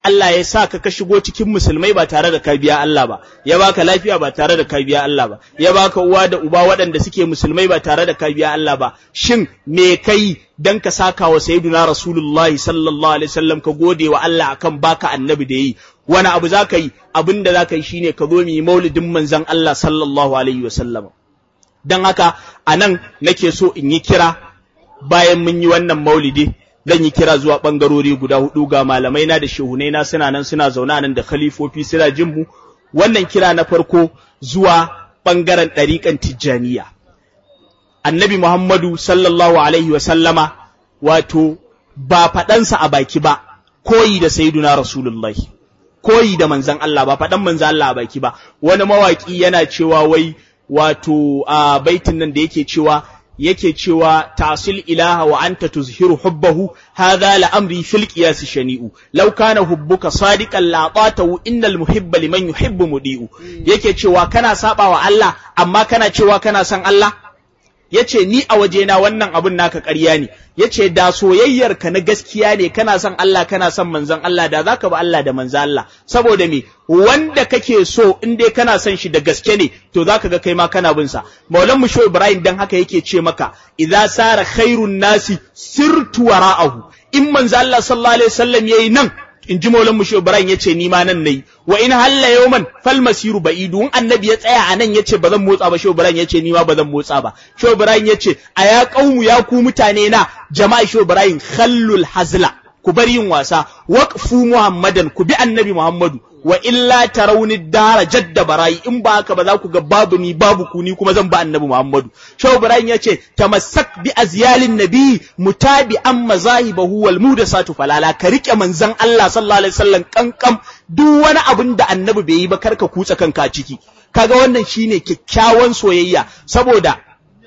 Allah ya sa ka ka shigo cikin musulmai ba tare da ka biya Allah ba ya baka lafiya ba tare da ka biya Allah ba ya baka uwa da uba waɗanda suke musulmai ba tare da ka biya Allah ba shin me kai dan ka saka wa sayyiduna rasulullah sallallahu alaihi wasallam ka gode wa Allah akan baka annabi da yi wani abu zaka yi abin da zaka yi shine ka zo mu yi maulidin manzon Allah sallallahu alaihi wasallam dan haka anan nake so in yi kira bayan mun yi wannan maulidi zan yi kira zuwa ɓangarori guda hudu ga malamai na da shehunai na suna nan suna zauna nan da khalifofi suna jin mu wannan kira na farko zuwa ɓangaren ɗariƙan tijjaniya annabi muhammadu sallallahu alaihi wa sallama wato ba faɗansa a baki ba koyi da sayyiduna rasulullahi koyi da manzan Allah ba faɗan manzan Allah a baki ba wani mawaƙi yana cewa wai wato a baitin nan da yake cewa yake cewa tasil ilaha wa anta tuzhiru hubbahu hadha la amri fil qiyas shani'u law kana hubbuka sadiqan la ta'tahu innal muhibba liman yuhibbu mudi'u yake cewa kana saba wa Allah amma kana cewa kana son Allah yace ni a wajena wannan abun naka ƙarya ne yace da soyayyar ka na gaskiya ne kana son Allah kana son manzon Allah da zaka ba Allah da manzon Allah saboda me wanda kake so in dai kana son shi da gaske ne to zaka ga kai ma kana bin sa maulan mu Ibrahim dan haka yake ce maka idza sara khairun nasi sirtu wara'ahu in manzon Allah sallallahu alaihi wasallam yayi nan in ji maulan mushe Ibrahim yace ni ma nan nayi wa in halla yawman fal masiru ba'idu in annabi ya tsaya anan yace bazan motsa ba shehu Ibrahim yace ni ma bazan motsa ba shehu Ibrahim yace a ya qaumu ya ku mutane na jama'a shehu Ibrahim khallul hazla ku bar yin wasa waqfu muhammadan ku bi annabi muhammadu wa illa tarawni dara jadda barayi in ba haka ba za ku ga babu ni babu ku ni kuma zan ba annabi muhammadu shehu Ibrahim yace tamassak bi azyalin nabi mutabi an mazahibahu wal mudasatu falala ka rike manzon Allah sallallahu alaihi wasallam kankam duk wani abin da annabi bai yi ba karka kutsa kanka ciki kaga wannan shine kyakkyawan soyayya saboda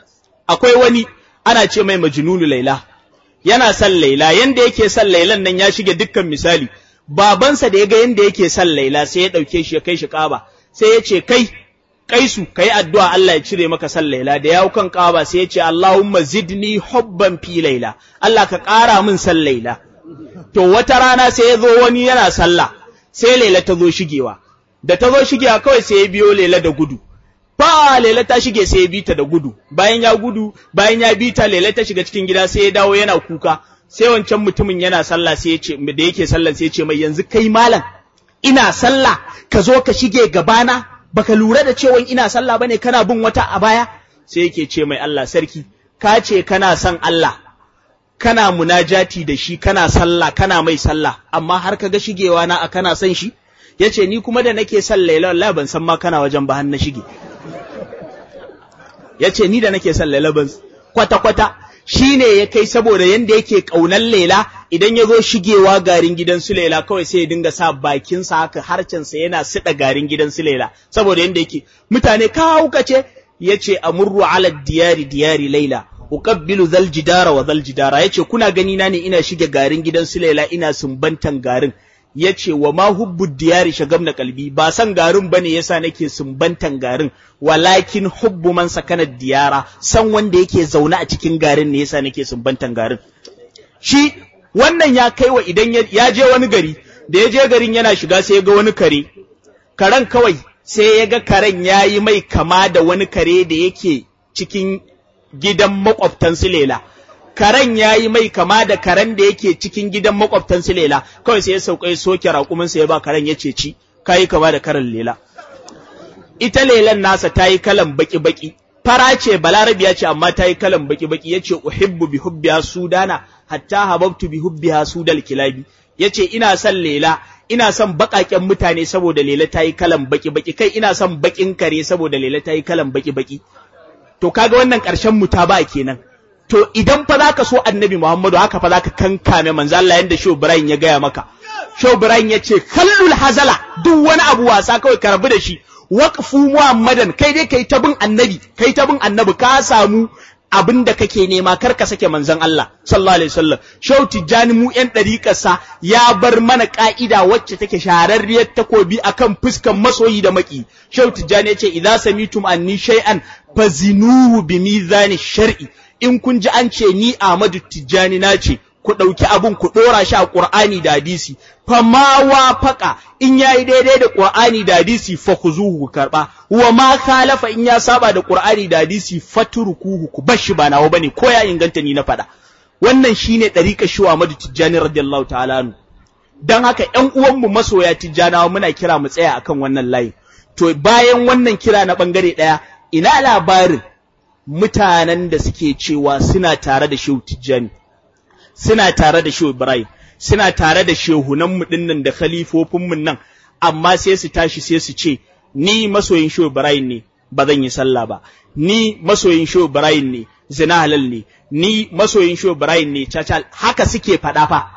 akwai wani ana ce mai majnunu laila yana son laila yanda yake son lailan nan ya shige dukkan misali babansa da ya ga yanda yake son laila sai ya dauke shi ya kai shi kaba sai ya ce kai kaisu kai addu'a Allah ya cire maka son laila da yawo kan kaba sai ya ce Allahumma zidni hubban fi laila Allah ka ƙara min son laila to wata rana sai ya zo wani yana sallah sai laila ta zo shigewa da ta zo shigewa kawai sai ya biyo laila da gudu fa lela ta shige sai ya bi ta da gudu bayan ya gudu bayan ya bi ta lela ta shiga cikin gida sai ya dawo yana kuka sai wancan mutumin yana sallah sai ya ce da yake sallah sai ya ce mai yanzu kai malam ina sallah ka zo ka shige gabana baka lura da cewa ina sallah bane kana bin wata a baya sai yake ce mai Allah sarki ka ce kana son Allah kana munajati da shi kana sallah kana mai sallah amma har ka ga shigewa na a kana son shi yace ni kuma da nake son Laila wallahi ban san ma kana wajen ba har na shige yace ni da nake son Laila ban kwata kwata shine ya kai saboda yanda yake kaunan Laila idan ya zo shigewa garin gidan su Laila kawai sai ya dinga sa bakin sa haka harcen sa yana sida garin gidan su Laila saboda yanda yake mutane ka hauka ce yace amurru ala diyari diyari Laila uqabbilu zal jidara wa zal jidara yace kuna gani na ne ina shige garin gidan su Laila ina sumbantan garin yace wa ma hubbu diyari shagamna kalbi ba san garin bane yasa nake sumbantan garin walakin hubbu man sakana diyara san wanda yake zaune a cikin garin ne yasa nake sumbantan garin shi wannan ya kai wa idan ya je wani gari da ya je garin yana shiga sai ya ga wani kare karen kawai sai ya ga karen ya yi mai kama da wani kare da yake cikin gidan makwabtan su lela karen ya yi mai kama da karen da yake cikin gidan makwabtan su lela kawai sai ya sauka ya soke raƙuminsa ya ba karen ya ce ci ka yi kama da karen lela ita lelan nasa ta yi kalan baki-baki fara ce balarabiya ce amma ta yi kalan baki-baki ya ce uhibbu bi hubbiha sudana hatta hababtu bi hubbiha sudal kilabi ya ce ina son lela ina son baƙaƙen mutane saboda lela ta yi kalan baki-baki kai ina son baƙin kare saboda lela ta yi kalan baki-baki to kaga wannan ƙarshen mutaba kenan to idan fa zaka so annabi Muhammadu haka fa zaka kankame manzo Allah yanda Shehu Ibrahim ya gaya maka Shehu Ibrahim ya ce kallul hazala duk wani abu wasa kawai ka rabu da shi waqfu Muhammadan kai dai kai ta bin annabi kai ta bin annabi ka samu abin da kake nema kar ka sake manzon Allah sallallahu alaihi wasallam Shehu Tijjani mu yan ɗariƙarsa ya bar mana ka'ida wacce take shahararriyar takobi akan fuskan masoyi da maki Shehu Tijjani ya ce idza samitum anni shay'an fazinuhu bi mizani shar'i in kun ji an ce ni Ahmadu Tijjani na ce ku ɗauki abun ku ɗora shi a ƙur'ani da hadisi fa ma wafaka in yayi daidai da ƙur'ani da hadisi fa khuzuhu ku karba wa ma khalafa in ya saba da ƙur'ani da hadisi fatrukuhu ku bashi ba nawa bane ko ya inganta ni na faɗa wannan shine ɗariƙa shi Ahmadu Tijjani radiyallahu ta'ala anhu dan haka ƴan uwanmu masoya Tijjanawa muna kira mu tsaya akan wannan layi to bayan wannan kira na bangare ɗaya ina labarin mutanen da suke cewa suna tare da Shehu Tijjani suna tare da Shehu Ibrahim suna tare da shehunan mu dinnan da khalifofin mu nan amma sai su tashi sai su ce ni masoyin Shehu Ibrahim ne ba zan yi sallah ba ni masoyin Shehu Ibrahim ne zina halal ne ni masoyin Shehu Ibrahim ne cacal haka suke faɗa fa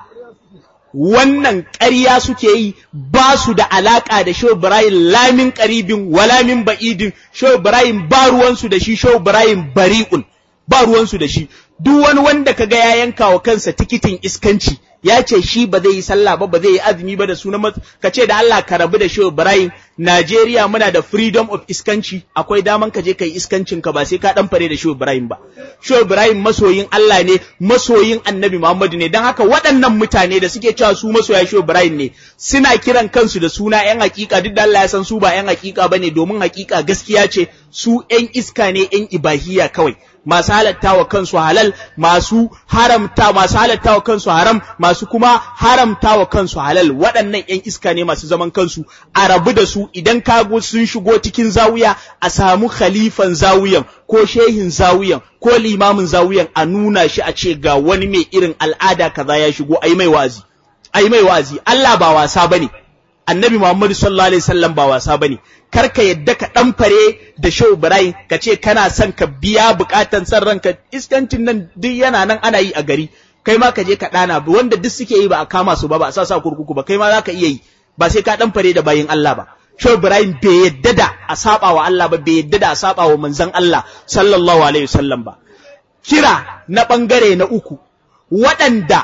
wannan ƙarya suke yi ba su da alaƙa da Shehu Ibrahim lamin ƙaribin walamin ba'idin Shehu Ibrahim ba ruwansu da shi Shehu Ibrahim bari'un ba ruwansu da shi duk wani wanda kaga ya yanka wa kansa tikitin iskanci ya ce shi ba zai yi sallah ba ba zai yi azumi ba da sunan ka ce da Allah ka rabu da Shehu Ibrahim Najeriya muna da freedom of iskanci akwai daman ka je kai iskancin ka ba sai ka dan fare da Shehu Ibrahim ba Shehu Ibrahim masoyin Allah ne masoyin Annabi Muhammadu ne dan haka waɗannan mutane da suke cewa su masoya Shehu Ibrahim ne suna kiran kansu da suna ƴan hakika duk da Allah ya san su ba ƴan hakika bane domin hakika gaskiya ce su ƴan iska ne ƴan ibahiya kawai masu halatta wa kansu halal masu haramta masu halatta wa kansu haram masu kuma haramta wa kansu halal waɗannan ƴan iska ne masu zaman kansu a rabu da su idan kago sun shigo cikin zawiya a samu khalifan zawiyan ko shehin zawiyan ko limamin zawiyan a nuna shi a ce ga wani mai irin al'ada kaza ya shigo ai mai wazi ai mai wazi Allah ba wasa bane annabi Muhammadu sallallahu alaihi wasallam ba wasa bane kar ka yadda ka dan fare da Shehu Ibrahim ka ce kana son ka biya bukatan san ranka iskancin nan duk yana nan ana yi a gari kai ma ka je ka dana wanda duk suke yi ba a kama su ba ba a sa sa kurkuku ba kai ma zaka iya yi ba sai ka dan fare da bayin Allah ba Shehu Ibrahim bai yadda da a saba wa Allah ba bai yadda da a saba wa manzon Allah sallallahu alaihi wasallam ba kira na bangare na uku waɗanda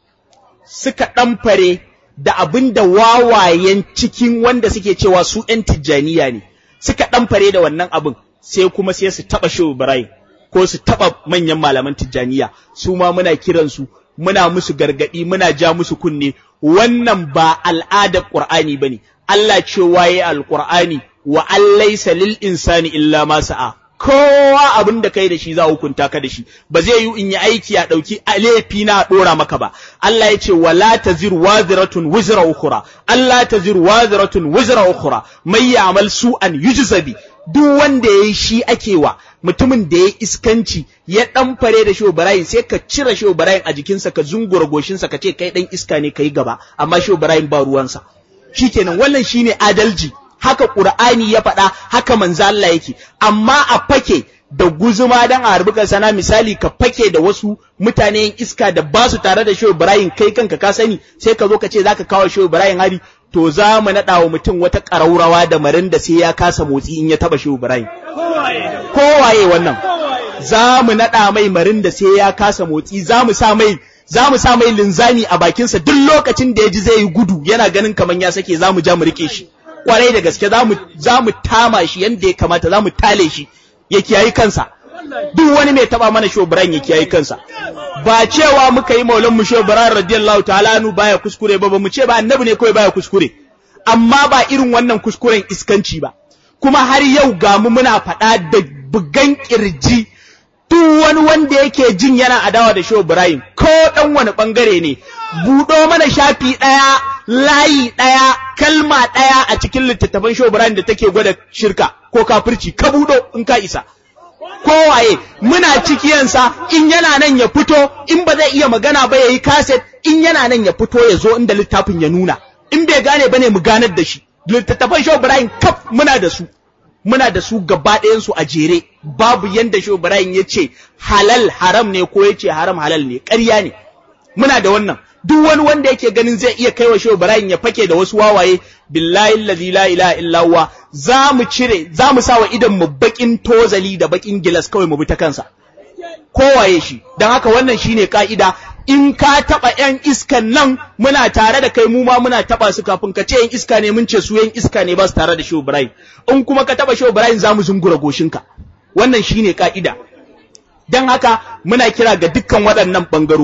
suka dan fare da abin da wawayen cikin wanda suke cewa su ‘yan tijjaniya ne, suka ɗan fare da wannan abin sai kuma sai su taɓa shi Ibrahim ko su taɓa manyan malaman tijjaniya, su ma muna kiransu, muna musu gargaɗi, muna ja musu kunne, wannan ba al'adar Ƙur'ani ba ne, Allah ce waye al-Ƙur'ani wa allaisa lil insani illa ma sa'a. kowa abin da kai da shi za hukunta ka da shi ba zai yi in yi aiki a ɗauki laifi na ɗora maka ba Allah ya ce wala taziru waziratun wizra ukhra Allah taziru waziratun wizra ukhra mai ya'mal su'an yujzabi duk wanda yayi shi ake wa mutumin da ya iskanci ya dan fare da shi Ibrahim sai ka cire shi Ibrahim a jikinsa ka zungura goshinsa ka ce kai dan iska ne kai gaba amma shi Ibrahim ba ruwansa shikenan wannan shine adalci haka Qur'ani ya faɗa haka manzo Allah yake amma a fake da guzuma dan a harbukan sana misali ka fake da wasu mutane yin iska da ba su tare da Shehu Ibrahim kai kanka ka sani sai ka zo ka ce zaka kawo Shehu Ibrahim hari to za mu naɗa wa mutum wata ƙaraurawa da marin da sai ya kasa motsi in ya taɓa Shehu Ibrahim kowaye wannan za mu naɗa mai marin da sai ya kasa motsi za mu sa mai za mu sa mai linzami a bakinsa duk lokacin da ya ji zai yi gudu yana ganin kamar ya sake za mu ja mu rike shi kwarai da gaske za mu tama shi yadda ya kamata za mu tale shi ya kiyayi kansa duk wani mai taba mana shobiran ya kiyayi kansa ba cewa muka yi maulan mu shobiran radiyallahu ta'ala anu baya kuskure ba ba mu ce ba annabi ne kawai baya kuskure amma ba irin wannan kuskuren iskanci ba kuma har yau ga mu muna faɗa da bugan kirji duk wani wanda yake jin yana adawa da Shehu Ibrahim ko dan wani bangare ne buɗo mana shafi ɗaya layi ɗaya kalma ɗaya a cikin littattafan Shehu Ibrahim da take gwada shirka ko kafirci ka buɗo in ka isa kowaye muna cikiyansa in yana nan ya fito in ba zai iya magana ba yayi kaset in yana nan ya fito ya zo inda littafin ya nuna in bai gane bane mu ganar da shi littattafan Shehu Ibrahim kaf muna da su muna da su gaba ɗayansu a jere babu yanda Shehu Ibrahim ya ce halal haram ne ko ya ce haram halal ne ƙarya ne muna da wannan duk wani wanda yake ganin zai iya kaiwa Shehu Ibrahim ya fake da wasu wawaye billahi allazi la ilaha illa huwa za mu cire za mu sa wa idan mu bakin tozali da bakin gilas kawai mu bi ta kansa kowaye shi dan haka wannan shine ka'ida in ka taba yan iskan nan muna tare da kai mu ma muna taba su kafin ka ce yan iska ne mun ce su yan iska ne ba su tare da Shehu Ibrahim in kuma ka taba Shehu Ibrahim za mu zungura goshinka wannan shine ka'ida dan haka muna kira ga dukkan waɗannan bangarori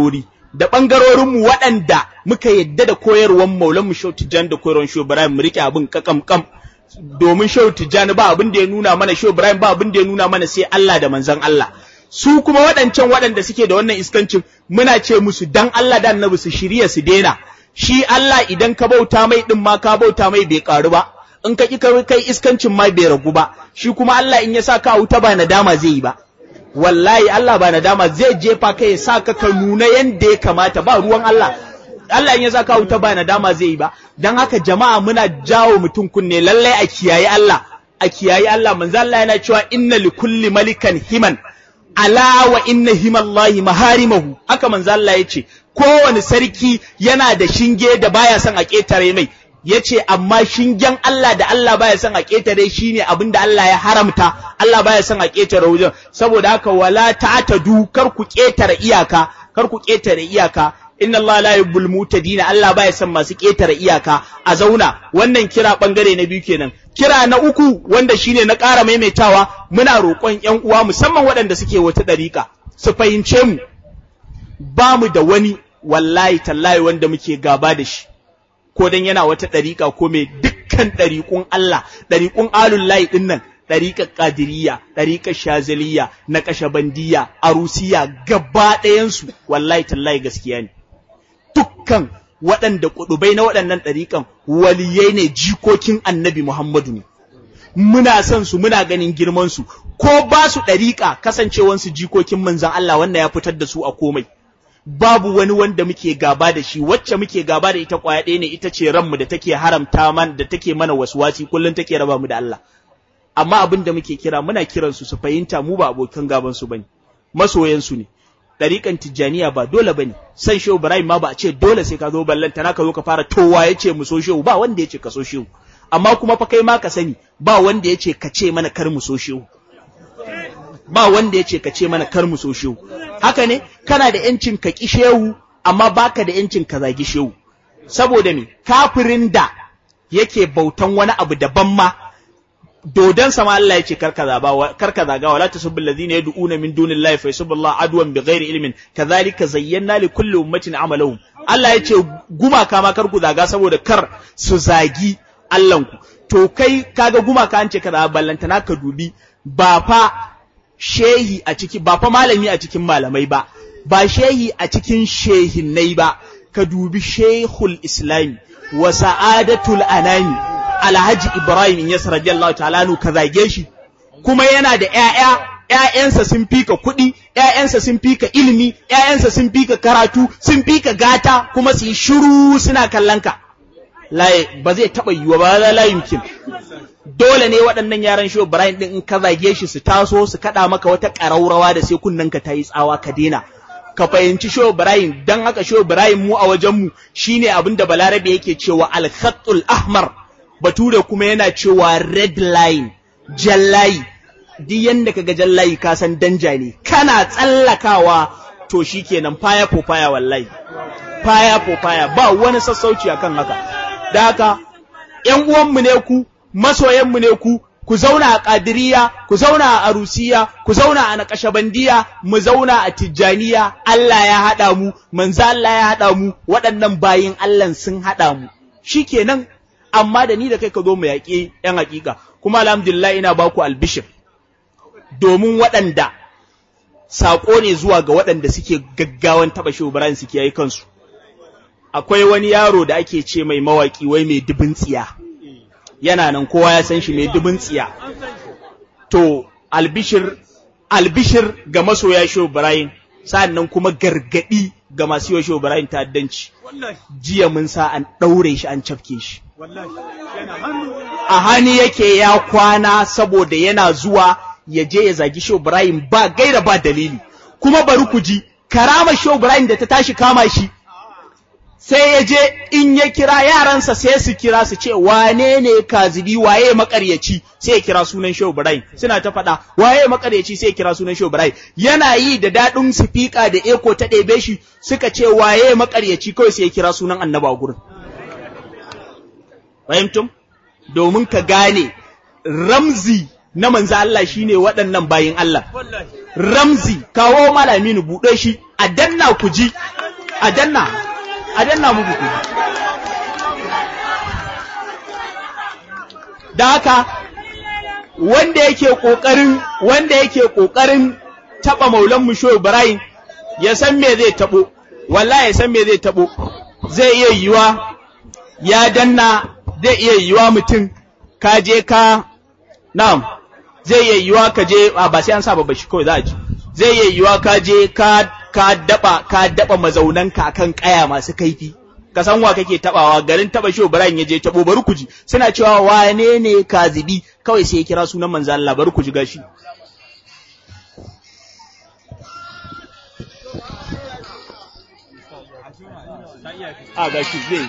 da ɓangarorinmu waɗanda muka yadda da koyarwar maulanmu Shehu Tijjani da koyarwar Shehu Ibrahim mu riƙe abin kakam kam domin Shehu Tijjani ba abin da ya nuna mana Shehu Ibrahim ba abin da ya nuna mana sai Allah da manzon Allah su kuma waɗancan waɗanda suke da wannan iskancin muna ce musu dan Allah da annabi su shirya su daina shi Allah idan ka bauta mai din ma ka bauta mai bai karu ba in ka ki kai iskancin ma bai ragu ba shi kuma Allah in ya sa ka wuta ba nadama zai yi ba wallahi Allah ba nadama zai jefa ka ya sa ka ka nuna yanda ya kamata ba ruwan Allah Allah in ya sa ka wuta ba nadama zai yi ba dan haka jama'a muna jawo mutum kunne lallai a kiyaye Allah a kiyaye Allah manzo Allah yana cewa inna likulli malikan himan ala wa inna himallahi maharimahu haka manzo Allah yace kowane sarki yana da shinge da baya son a ketare mai yace amma shingen Allah da Allah baya son a ketare shine abin da Allah ya haramta Allah baya son a ketare wajen saboda haka wala ta'tadu kar ku ketare iyaka kar ku ketare iyaka inna Allah la yuhibbul mutadina Allah baya son masu ketare iyaka a zauna wannan kira bangare na biyu kenan kira na uku wanda shine na ƙara maimaitawa muna roƙon ƴan uwa musamman waɗanda suke wata ɗariƙa su fahimce mu ba mu da wani wallahi tallahi wanda muke gaba da shi ko dan yana wata ɗariƙa ko mai dukkan ɗariƙun Allah ɗariƙun alullahi ɗin nan ɗariƙar ƙadiriyya ɗariƙar shazaliya na ƙashabandiya arusiya gaba ɗayansu wallahi tallahi gaskiya ne dukkan waɗanda ƙudubai na waɗannan ɗariƙan waliyai ne jikokin annabi Muhammadu ne. Muna son su muna ganin girmansu, ko ba su ɗariƙa kasancewansu jikokin manzan Allah wannan ya fitar da su a komai. Babu wani wanda muke gaba da shi, wacce muke gaba da ita ƙwaya ɗaya ne ita ce ranmu da take haramta man da take mana wasi kullum take raba mu da Allah. Amma abin da muke kira muna kiransu su fahimta mu ba abokan gabansu bane, masoyansu ne. ɗariƙan tijjaniya ba dole bane san shehu ibrahim ma ba a ce dole sai ka zo ballanta na ka zo ka fara towa ya ce mu so shehu ba wanda ya ce ka so shehu amma kuma fa kai ma ka sani ba wanda ya ce ka ce mana kar mu so shehu ba wanda ya ce ka ce mana kar mu so shehu haka ne kana da yancin ka ki shehu amma baka da yancin ka zagi shehu saboda me kafirin da yake bautan wani abu daban ma dodon sama Allah ya ce karka zaba karka zaga wala tasubbil ladina yad'una min dunillahi fa yasubbillahu adwan bighairi ilmin kadhalika zayyana li kulli ummatin amalahum Allah ya ce gumaka ma karku zaga saboda kar su zagi Allahnku to kai kaga gumaka an ce ka zaba ballantana ka dubi ba fa shehi a ciki ba fa malami a cikin malamai ba ba shehi a cikin shehinnai ba ka dubi shehul islami wa sa'adatul anami Alhaji Ibrahim Yas radiyallahu ta'ala nu ka zage shi kuma yana da ƴaƴa ƴaƴansa sun fika kuɗi ƴaƴansa sun fika ilimi ƴaƴansa sun fika karatu sun fika gata kuma su yi shiru suna kallon ka laye ba zai taɓa yiwa ba la yumkin dole ne waɗannan yaran shi Ibrahim din in ka zage shi su taso su kaɗa maka wata ƙaraurawa da sai kunnen ka tayi tsawa ka daina ka fahimci Shehu Ibrahim dan haka Shehu Ibrahim mu a wajen mu shine abin da Balarabe yake cewa al-khatul ahmar bature kuma yana cewa red line jallayi duk yanda kaga jallayi ka san danja ne kana tsallakawa to shikenan faya ko faya wallahi faya ko faya ba wani sassauci akan haka da haka ƴan uwanmu ne ku masoyanmu ne ku ku zauna a ƙadiriya ku zauna a arusiya ku zauna a naƙashabandiya mu zauna a tijjaniya Allah ya haɗa mu manzo Allah ya haɗa mu waɗannan bayin Allah sun haɗa mu shikenan amma da ni da kai ka zo mu yaƙi ‘yan haƙiƙa, kuma alhamdulillah ina ba ku albishir, domin waɗanda saƙo ne zuwa ga waɗanda suke gaggawan taɓa shi Ibrahim suke yi kansu. Akwai wani yaro da ake ce mai mawaƙi wai mai dubin tsiya, yana nan kowa ya san shi mai dubin tsiya. To, albishir, albishir ga masoya shi Ibrahim, sa'an nan kuma gargaɗi ga masu yi shi Ibrahim ta'addanci. Jiya mun sa an ɗaure shi an cafke shi. a hani yake ya kwana saboda yana zuwa ya je ya zagi Shehu Ibrahim ba gaira ba dalili kuma bari ku ji karama Shehu Ibrahim da ta tashi kama shi sai ya je in ya kira yaransa sai su kira su ce wane ne kazibi waye makaryaci sai ya kira sunan Shehu Ibrahim suna ta faɗa waye makaryaci sai ya kira sunan Shehu Ibrahim yana yi da daɗin sifika da eko ta ɗebe shi suka ce waye makaryaci kawai sai ya kira sunan annaba gurin fahimtum domin ka gane ramzi na manzo Allah shine waɗannan bayin Allah ramzi kawo malami ni buɗe shi a danna ku ji a danna a danna muku ku da haka wanda yake kokarin wanda yake kokarin taba maulan mu shoyi ibrahim ya san me zai tabo wallahi ya san me zai tabo zai iya yiwa ya danna zai iya yiwa mutum ka je ka na'am zai iya yiwa ka je ba sai an sa babba shi kawai za a ji zai iya yiwa ka je ka ka daba ka daba mazaunanka akan kaya masu kaifi ka san wa kake tabawa garin taba shi Ibrahim ya je tabo bari ku ji suna cewa wane ne kazibi kawai sai ya kira sunan manzo Allah bari ku ji gashi a gashi zai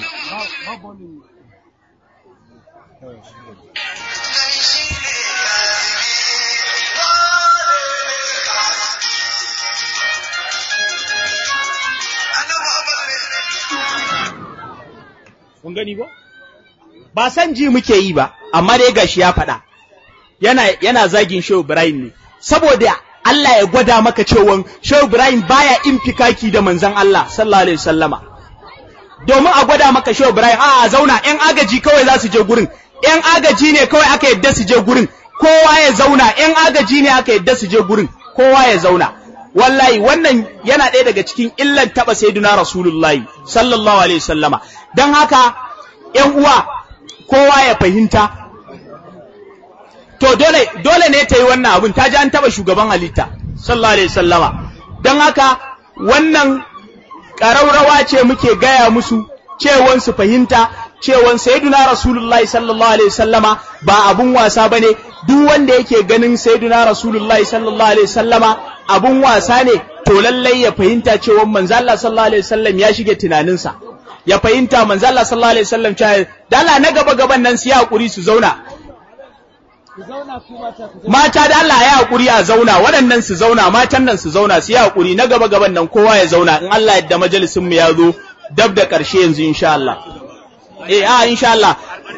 kun gani ba ba san ji muke yi ba amma dai gashi ya faɗa yana yana zagin Shehu Ibrahim ne saboda Allah ya gwada maka cewa Shehu Ibrahim baya infikaki da manzon Allah sallallahu alaihi wasallama domin a gwada maka Shehu Ibrahim a zauna ƴan agaji kawai za su je gurin ƴan agaji ne kawai aka yadda su je gurin kowa ya zauna ƴan agaji ne aka yadda su je gurin kowa ya zauna wallahi wannan yana ɗaya daga cikin illan taɓa sayyiduna rasulullahi sallallahu alaihi wasallama don haka ƴan uwa kowa ya fahimta to dole dole ne ta yi wannan abun ta ji an taɓa shugaban halitta sallallahu alaihi wasallama don haka wannan ƙaraurawa ce muke gaya musu cewan su fahimta cewan sayyiduna rasulullahi sallallahu alaihi wasallama ba abun wasa bane duk wanda yake ganin sayyiduna rasulullahi sallallahu alaihi wasallama abun wasa ne to lallai ya fahimta cewa manzo Allah sallallahu alaihi wasallam ya shige tunaninsa ya fahimta manzo Allah sallallahu alaihi wasallam cewa dala na gaba gaban nan su yi hakuri su zauna mata da Allah ya hakuri a zauna waɗannan su zauna matan nan su zauna su yi hakuri na gaba gaban nan kowa ya zauna in Allah yadda majalisin mu ya zo dab da ƙarshe yanzu insha Allah eh a insha Allah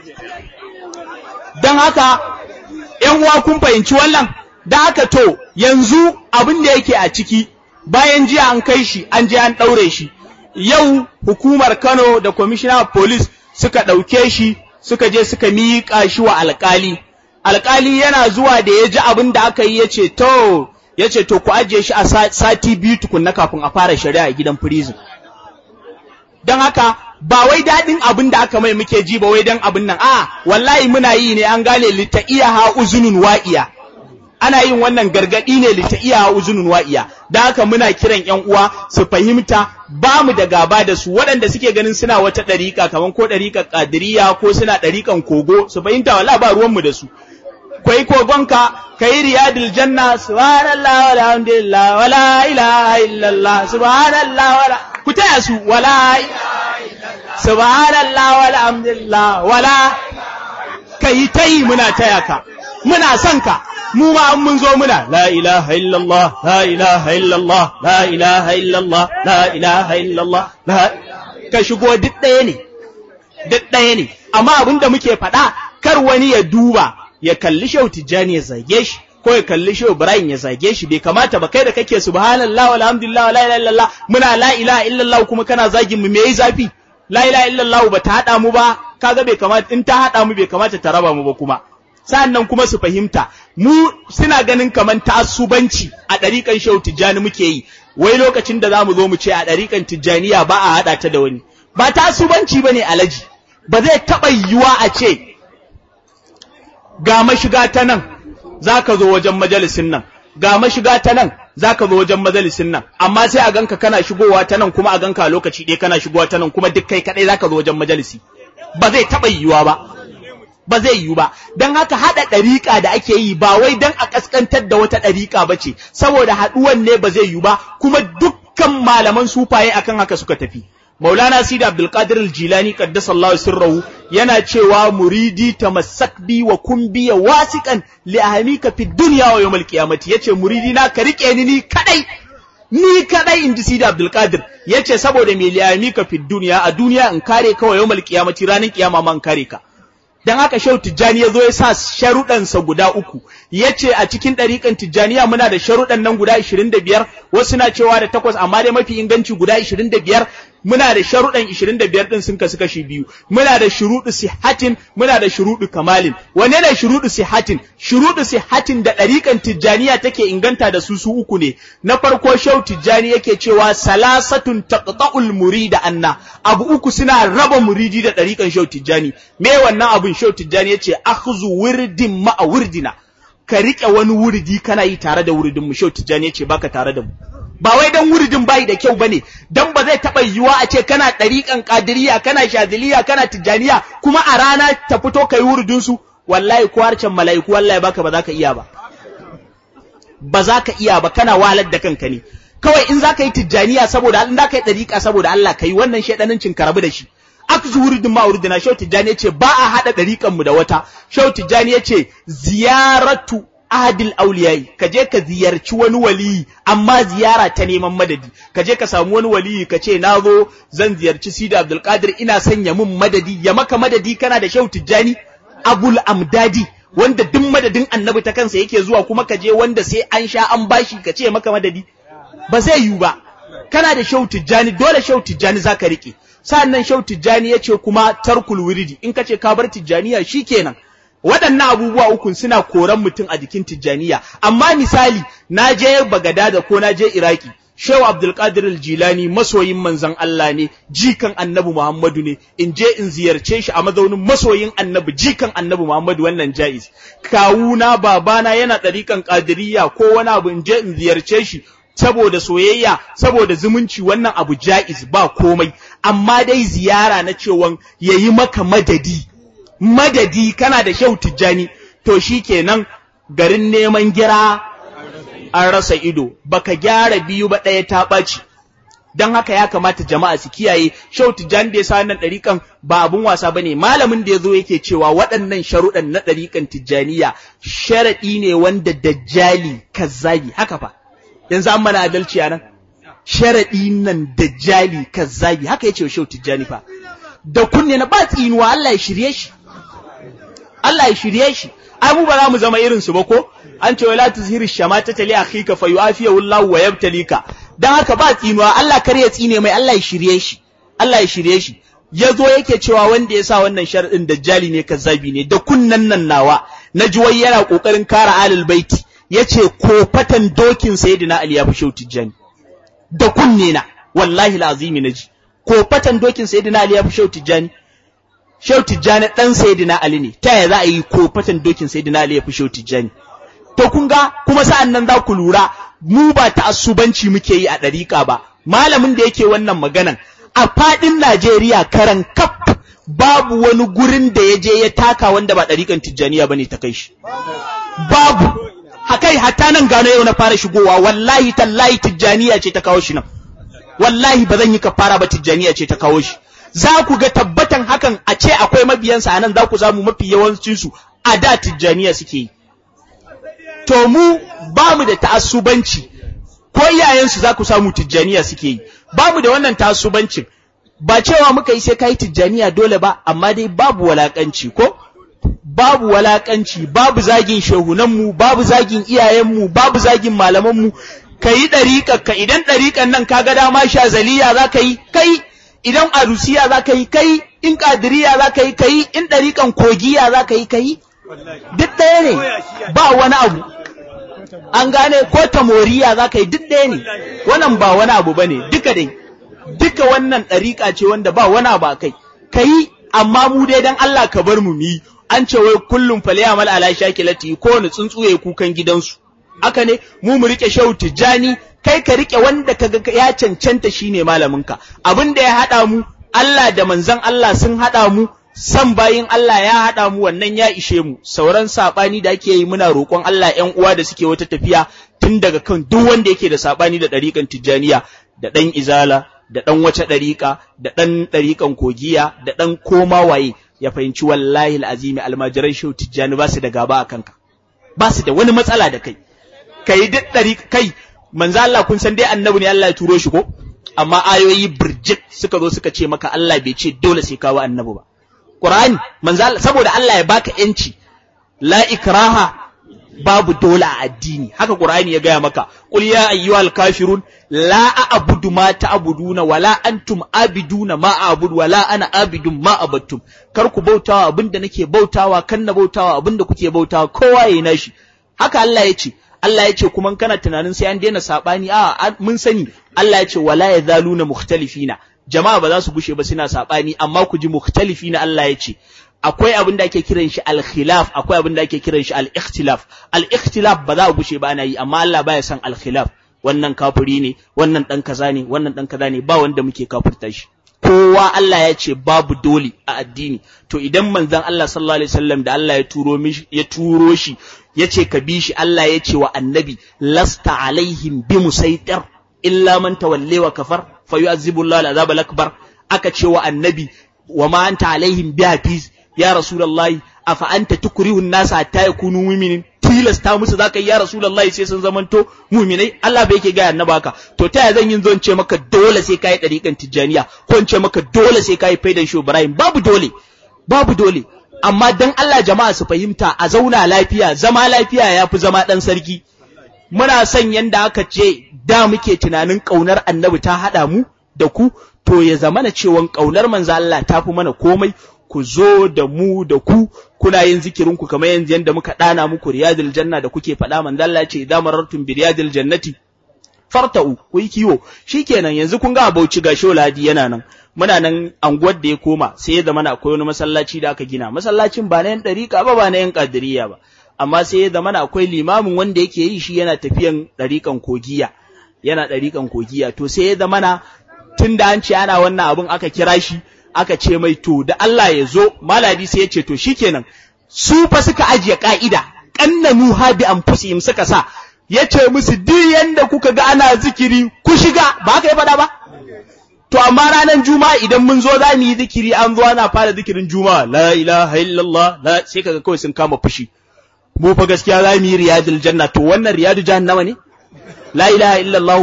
dan haka ƴan uwa kun fahimci wannan da haka to yanzu abin da yake a ciki bayan jiya an kai shi an je an ɗaure shi yau hukumar Kano da commissioner of police suka ɗauke shi suka je suka miƙa shi wa alƙali alƙali yana zuwa da ya ji abin da aka yi ya ce to ya ce to ku ajiye shi a sati biyu tukunna kafin a fara shari'a a gidan prison don haka ba wai daɗin abin da aka mai muke ji ba wai don abin nan a wallahi muna yi ne an gane lita iya ha uzunun wa'iya ana yin wannan gargaɗi ne lita iya ha uzunun wa'iya da haka muna kiran ƴan uwa su fahimta ba mu da gaba da su waɗanda suke ganin suna wata ɗariƙa kamar ko ɗariƙar ƙadiriya ko suna ɗariƙan kogo su fahimta wallahi ba ruwanmu da su kwai kogonka kai riyadul janna subhanallah walhamdulillah wala ilaha illallah subhanallah wala ku taya su wala subhanallah walhamdulillah wala kai tayi muna taya ka muna son ka mu ma an mun zo muna la ilaha illallah la ilaha illallah la ilaha illallah la ilaha illallah la ka shigo duk ɗaya ne duk ɗaya ne amma abin da muke faɗa kar wani ya duba ya kalli shehu tijjani ya zage shi ko ya kalli shehu ibrahim ya zage shi bai kamata ba kai da kake subhanallah walhamdulillah la ilaha illallah muna la ilaha illallah kuma kana zagin mu me yayi zafi la ilaha illallah ba ta hada mu ba kaga bai kamata in ta hada mu bai kamata ta raba mu ba kuma sannan kuma su fahimta mu suna ganin kaman ta'assubanci a ɗariƙan shehu tijjani muke yi wai lokacin da zamu zo mu ce a ɗariƙan tijjaniya ba a hada ta da wani ba ta'assubanci bane alaji ba zai taɓa yiwuwa a ce ga mashiga ta nan za ka zo wajen majalisin nan ga mashiga ta nan za ka zo wajen majalisin nan amma sai a ganka kana shigowa ta nan kuma a ganka a lokaci ɗaya kana shigowa ta nan kuma duk kai kaɗai za ka zo wajen majalisi ba zai taɓa yiwuwa ba ba zai yiwu ba don haka haɗa ɗariƙa da ake yi ba wai don a ƙasƙantar da wata ɗariƙa ba ce saboda haɗuwan ne ba zai yiwu ba kuma dukkan malaman sufaye akan haka suka tafi Maulana Sidi Abdulkadir Al-Jilani qaddasallahu sirrahu yana cewa muridi tamassak bi wa kun biya wasiqan li ahmika fi dunya wa yawmal qiyamati yace muridi na ka rike ni ni kadai ni kadai inji Sidi Abdulkadir yace saboda me li ahmika fi dunya a duniya in kare ka wa yawmal qiyamati ranin kiyama ma in kare ka dan haka Shehu Tijjani ya zo ya sa sharuɗansa guda uku ya ce a cikin ɗariƙan Tijjaniya muna da sharuɗan nan guda 25 wasu na cewa da takwas amma dai mafi inganci guda 25 muna da sharuɗan 25 din sun kasu kashi biyu muna da shuruɗu sihatin muna da shuruɗu kamalin wanne ne shuruɗu sihatin shuruɗu sihatin da ɗariƙan tijjaniya take inganta da su su uku ne na farko shau tijjani yake cewa salasatun taqta'ul murida anna abu uku suna raba muridi da ɗariƙan shau tijjani me wannan abun shau tijjani yace akhzu wirdin ma'a wirdina ka riƙe wani wuridi kana yi tare da wuridin mu shau tijjani yace baka tare da mu ba wai dan wuridin bai da kyau bane dan ba zai taba yiwuwa a ce kana ɗariƙan ƙadiriya kana shadiliya kana tijjaniya kuma a rana ta fito kai wuridin su wallahi ko harcen mala'iku wallahi baka ba za ka iya ba ba za ka iya ba kana wahalar da kanka ne kawai in za ka yi tijjaniya saboda in za ka yi ɗariƙa saboda Allah ka yi wannan shaidanancin ka rabu da shi aka zu wuridin ma wuridina shau tijjani ya ce ba a haɗa ɗariƙan mu da wata shau tijjani ya ce ziyaratu ahadil auliyai ka je ka ziyarci wani waliyi amma ziyara ta neman madadi ka je ka samu wani waliyi ka ce na zo zan ziyarci sida abdulkadir ina son ya mun madadi ya maka madadi kana da shau tijjani abul amdadi wanda duk madadin annabi ta kansa yake zuwa kuma ka je wanda sai an sha an bashi ka ce maka madadi ba zai yiwu ba kana da shau tijjani dole shau tijjani zaka rike sa'annan shau tijjani ya ce kuma tarkul wiridi in ka ce ka bar tijjaniya shikenan waɗannan abubuwa uku suna koran mutum a jikin tijjaniya amma misali na je bagadada ko na je iraki shehu abdulkadir jilani masoyin manzon Allah ne jikan annabi muhammadu ne in je in ziyarce shi a mazaunin masoyin annabi jikan annabi muhammadu wannan jaiz kawuna babana yana ɗarikan ƙadiriya ko wani abu in je in ziyarce shi saboda soyayya saboda zumunci wannan abu jaiz ba komai amma dai ziyara na cewan yayi maka madadi madadi kana da shau tijjani to shi kenan garin neman gira an rasa ido baka gyara biyu ba ɗaya ta ɓaci don haka ya kamata jama'a su kiyaye shau tijjani da ya sa wannan ɗariƙan ba abun wasa ba ne malamin da ya zo yake cewa waɗannan sharuɗan na ɗariƙan tijjaniya sharaɗi ne wanda dajjali kazzabi haka fa yanzu an mana adalci a nan sharaɗi nan dajjali kazzabi haka ya ce wa shau tijjani fa da kunne na ba tsinuwa Allah ya shirye shi Allah ya shirye shi ai mu ba za mu zama irin su ba ko an ce wala tuzhiru shamata tali akhika fa yu'afiyahu Allah wa yabtalika dan haka ba tsinuwa Allah kar ya tsine mai Allah ya shirye shi Allah ya shirye shi yazo yake cewa wanda ya sa wannan sharadin dajjali ne kazzabi ne da kunnan nan nawa naji wai yana kokarin kara alul baiti yace ko fatan dokin sayyidina Ali ya fi shauti jani da kunne na wallahi alazimi naji ko fatan dokin sayyidina Ali ya fi shauti jani Shehu Tijjani ɗan Sayyidina Ali ne, ta yaya za a yi ko fatan dokin Sayyidina Ali ya fi Shehu Tijjani. To kun ga kuma sa'an nan za ku lura mu ba ta'assubanci muke yi a ɗariƙa ba, malamin da yake wannan maganan a faɗin Najeriya karan kaf babu wani gurin da ya je ya taka wanda ba ɗariƙan Tijjaniya ba ne ta kai shi. Babu. Hakai hatta nan gano yau na fara shigowa wallahi tallahi Tijjaniya ce ta kawo shi nan. Wallahi ba zan yi kafara ba Tijjaniya ce ta kawo shi. za ku ga tabbatan hakan a ce akwai mabiyansa a nan za ku samu mafi yawancinsu a da tijjaniya suke yi. To mu ba mu da ta'assubanci ko iyayensu za ku samu tijjaniya suke yi, ba mu da wannan ta'assubancin ba cewa muka yi sai ka yi tijjaniya dole ba, amma dai babu walakanci ko? Babu walakanci, babu zagin shehunanmu, babu zagin iyayenmu, babu zagin malamanmu, ka yi ɗariƙa idan ɗariƙan nan ka ga dama shazaliya za ka yi, kai idan arusiya za ka yi kai in kadiriya za ka yi kai in ɗariƙan kogiya za ka yi kai duk ɗaya ne ba wani abu an gane ko tamoriya za ka yi duk ɗaya ne wannan ba wani abu ba ne duka dai duka wannan ɗariƙa ce wanda ba wani abu a kai ka yi amma mu dai dan Allah ka bar mu yi an ce wai kullum fale amal ala shakilati ko wani tsuntsu ya kukan gidansu haka ne mu mu rike shehu tijjani kai ka rike wanda kaga ya cancanta shine malaminka abin da ya hada mu Allah da manzon Allah sun hada mu san bayin Allah ya hada mu wannan ya ishe mu sauran sabani da ake yi muna roƙon Allah ƴan uwa da suke wata tafiya tun daga kan duk wanda yake da sabani da ɗariƙan tijjaniya da ɗan izala da ɗan wace ɗariƙa da ɗan ɗariƙan kogiya da ɗan koma waye ya fahimci wallahi al'azimi almajiran shehu tijjani ba su da gaba a kanka ba su da wani matsala da kai kai duk ɗari kai manzo Allah kun san dai annabi ne Allah ya turo shi ko amma ayoyi birjit suka zo suka ce maka Allah bai ce dole sai kawo annabi ba Qur'ani manzo Allah saboda Allah ya baka yanci la ikraha babu dole a addini haka qur'ani ya gaya maka qul ya ayyuhal kafirun la a'budu ma ta'buduna wala antum abiduna ma a'budu wala ana abidun ma abattum kar ku bautawa abinda nake bautawa kan na bautawa abinda kuke bautawa kowa yayi nashi haka Allah ya ce Allah ya ce kuma kana tunanin sai an daina sabani a mun sani Allah ya ce wala yazaluna mukhtalifina jama'a ba za su gushe ba suna sabani amma ku ji mukhtalifina Allah ya ce akwai abin da ake kiran shi al-khilaf akwai abin da ake kiran shi al-ikhtilaf al-ikhtilaf ba za a gushe ba ana yi amma Allah baya son al-khilaf wannan kafiri ne wannan dan kaza ne wannan dan kaza ne ba wanda muke kafirta shi kowa Allah ya ce babu dole a addini to idan manzon Allah sallallahu alaihi wasallam da Allah ya turo mishi ya turo shi ya ce ka bi shi Allah ya ce wa annabi lasta alaihim bi musaitir illa man tawalle wa kafar fa yu'azzibu Allah al-azab al-akbar aka ce wa annabi wa ma anta alaihim bi hafiz ya rasulullahi afa anta tukrihu an-nasa hatta yakunu mu'minin tilasta musu zaka yi ya rasulullahi sai sun zamanto mu'minai Allah bai yake ga annaba haka to ta zan yin zon ce maka dole sai kai dariƙan tijaniya ko in ce maka dole sai kai faidan shu Ibrahim babu dole babu dole amma dan Allah jama'a su fahimta a zauna lafiya zama lafiya yafi zama dan sarki muna son yanda aka ce da muke tunanin kaunar annabi ta hada mu da ku to ya zamana cewa kaunar manzo Allah ta fi mana komai ku zo da mu da ku kuna yin zikirin ku kamar yanzu yanda muka dana muku riyadul janna da kuke faɗa manzo Allah ya ce idan marartum bi riyadil jannati farta'u ku yi kiwo shikenan yanzu kun ga Bauchi ga Sholadi yana nan muna nan anguwar da ya koma sai ya zama akwai wani masallaci da aka gina masallacin ba na yan dariƙa ba ba na yan kadiriya ba amma sai ya zama akwai limamin wanda yake yi shi yana tafiyan dariƙan kogiya yana dariƙan kogiya to sai ya zama tun da an ce ana wannan abun aka kira shi aka ce mai to da Allah ya zo maladi sai ya ce to shikenan su fa suka ajiye ka'ida kannanu ha bi anfusihim suka sa ya ce musu duk yanda kuka ga ana zikiri ku shiga ba ka yi faɗa ba to amma ranar juma'a idan mun zo za mu yi zikiri an zo ana fara zikirin juma'a la ilaha illallah la sai kaga kawai sun kama fushi mu fa gaskiya za mu yi riyadul janna to wannan riyadu jahannama ne la ilaha illallah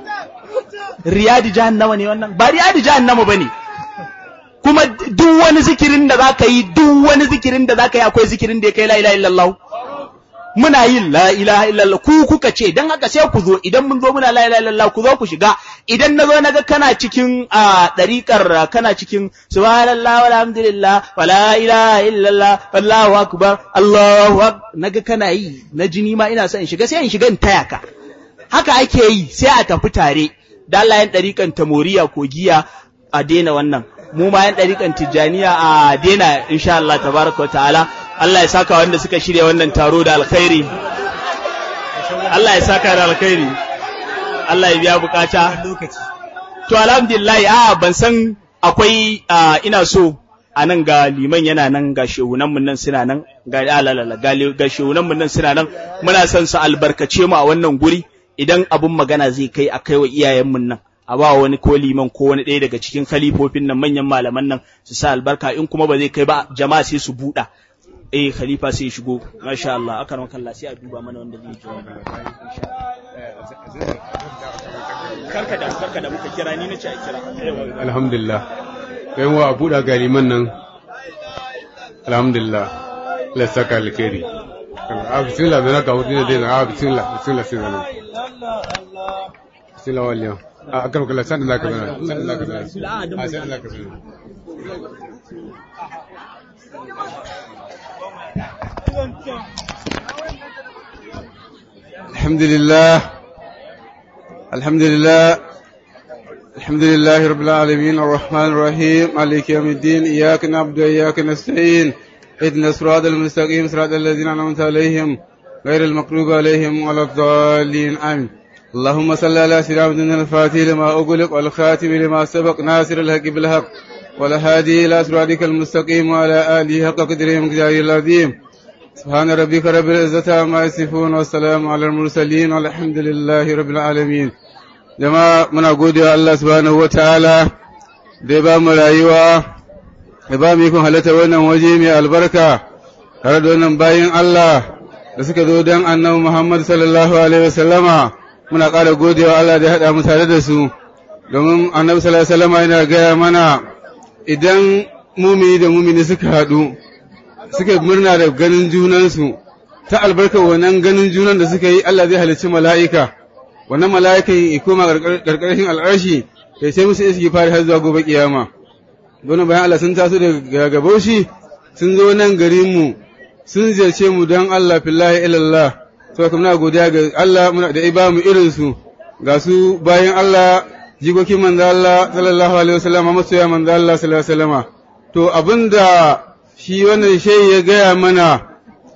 riyadu jahannama ne wannan ba riyadu jahannama bane kuma duk wani zikirin da zaka yi duk wani zikirin da zaka yi akwai zikirin da ya kai la ilaha illallah muna yin la ilaha illallah ku kuka ce dan haka sai ku zo idan mun zo muna la ilaha illallah ku zo ku shiga idan nazo naga kana cikin a dariƙar kana cikin subhanallah walhamdulillah wala ilaha illallah wallahu akbar allahu akbar naga kana yi na jini ma ina son in shiga sai in shiga in taya ka haka ake yi sai a tafi tare da Allah yan dariƙan tamoriya ko giya a daina wannan mu ma yan dariƙan tijaniya a daina insha Allah tabaraka wa ta'ala Allah ya saka wanda suka shirya wannan taro da alkhairi Allah ya saka da alkhairi Allah ya biya bukata to alhamdulillah a ban san akwai ina so a nan ga liman yana nan ga shehunan mun nan suna nan ga alalala ga shehunan mun nan suna nan muna son su albarkace mu a wannan guri idan abun magana zai kai a kai wa iyayen mun nan a ba wani ko liman ko wani ɗaya daga cikin khalifofin nan manyan malaman nan su sa albarka in kuma ba zai kai ba jama'a sai su buɗa eh khalifa sai shigo masha Allah aka ran kallah sai a duba mana wanda zai jawabi karka da karka da muka kira ni nace a kira alhamdulillah kai wa buɗa galiman nan alhamdulillah la saka alkhairi a bismillah da naka hudu ne da a bismillah bismillah sai zanu bismillah waliya a kan kula san da ka zana san da ka zana a san da ka zana الحمد لله الحمد لله الحمد لله رب العالمين الرحمن الرحيم مالك يوم الدين إياك نعبد وإياك نستعين اهدنا الصراط المستقيم صراط الذين أنعمت عليهم غير المغضوب عليهم ولا الضالين آمين اللهم صل على سيدنا محمد الفاتح لما أغلق والخاتم لما سبق ناصر الحق بالحق والهادي إلى صراطك المستقيم وعلى آله حق قدره ومقداره العظيم سبحان ربك رب العزة عما يصفون والسلام على المرسلين والحمد لله رب العالمين جماعة من أقول الله سبحانه وتعالى da ba mu rayuwa da ba mu ikon halatta wannan waje mai albarka tare da wannan bayan Allah da suka zo don annabi Muhammad sallallahu alaihi wasallama muna ƙara godewa Allah da ya haɗa mu tare da su domin annabi sallallahu alaihi wasallama yana gaya mana idan mumini da mumini suka haɗu suka murna da ganin junansu ta albarkar wannan ganin junan da suka yi Allah zai halicci mala'ika wannan mala'ika ya koma ƙarƙashin al'arshi ya sai musu iski fari har zuwa gobe kiyama don bayan Allah sun taso daga gabaushi sun zo nan garin mu sun ziyarce mu don Allah fillahi ilallah saboda muna godiya ga Allah muna da iba mu irin su ga su bayan Allah jikokin manzo Allah sallallahu alaihi wasallam masoya manzo Allah sallallahu alaihi wasallam to abinda shi wannan shehi ya gaya mana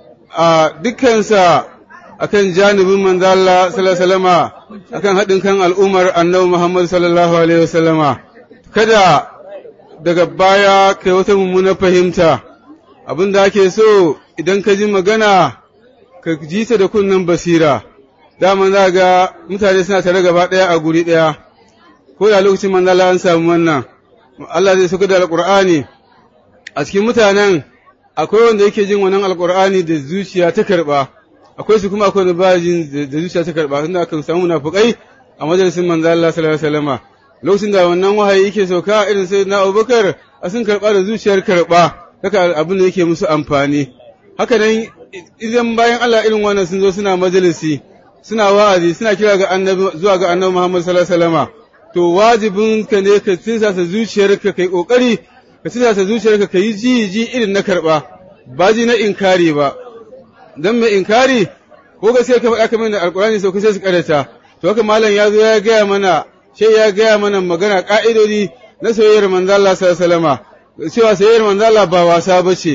a dukkansa akan janibin manzo Allah sallallahu alaihi wasallama akan haɗin kan al'ummar annabi Muhammad sallallahu alaihi wasallama kada daga baya kai wata mummuna fahimta abin da ake so idan ka ji magana ka ji ta da kunnen basira daman za ga mutane suna tare gaba ɗaya a guri ɗaya ko da lokacin manzo Allah an samu wannan Allah zai saka da alqur'ani a cikin mutanen akwai wanda yake jin wannan alqur'ani da zuciya ta karba akwai su kuma akwai da ba jin da zuciya ta karba tunda aka samu munafikai a majalisin manzo Allah sallallahu alaihi wasallam lokacin da wannan wahayi yake sauka irin sai na Abubakar a sun karba da zuciyar karba haka abin da yake musu amfani haka nan idan bayan Allah irin wannan sun zo suna majalisi suna wa'azi suna kira ga annabi zuwa ga annabi Muhammad sallallahu alaihi wasallam to wajibin ka ne ka tsisa zuciyarka kai kokari ka tsisa zuciyarka kai ji ji irin na karba ba ji na inkari ba dan mai inkari ko gaskiya ka faɗa kamar da alkurani sau sai su karanta to haka malam ya zo ya gaya mana sai ya gaya mana magana ka'idodi na soyayyar manzo Allah sallallahu alaihi wasallam cewa soyayyar manzo Allah ba wasa bace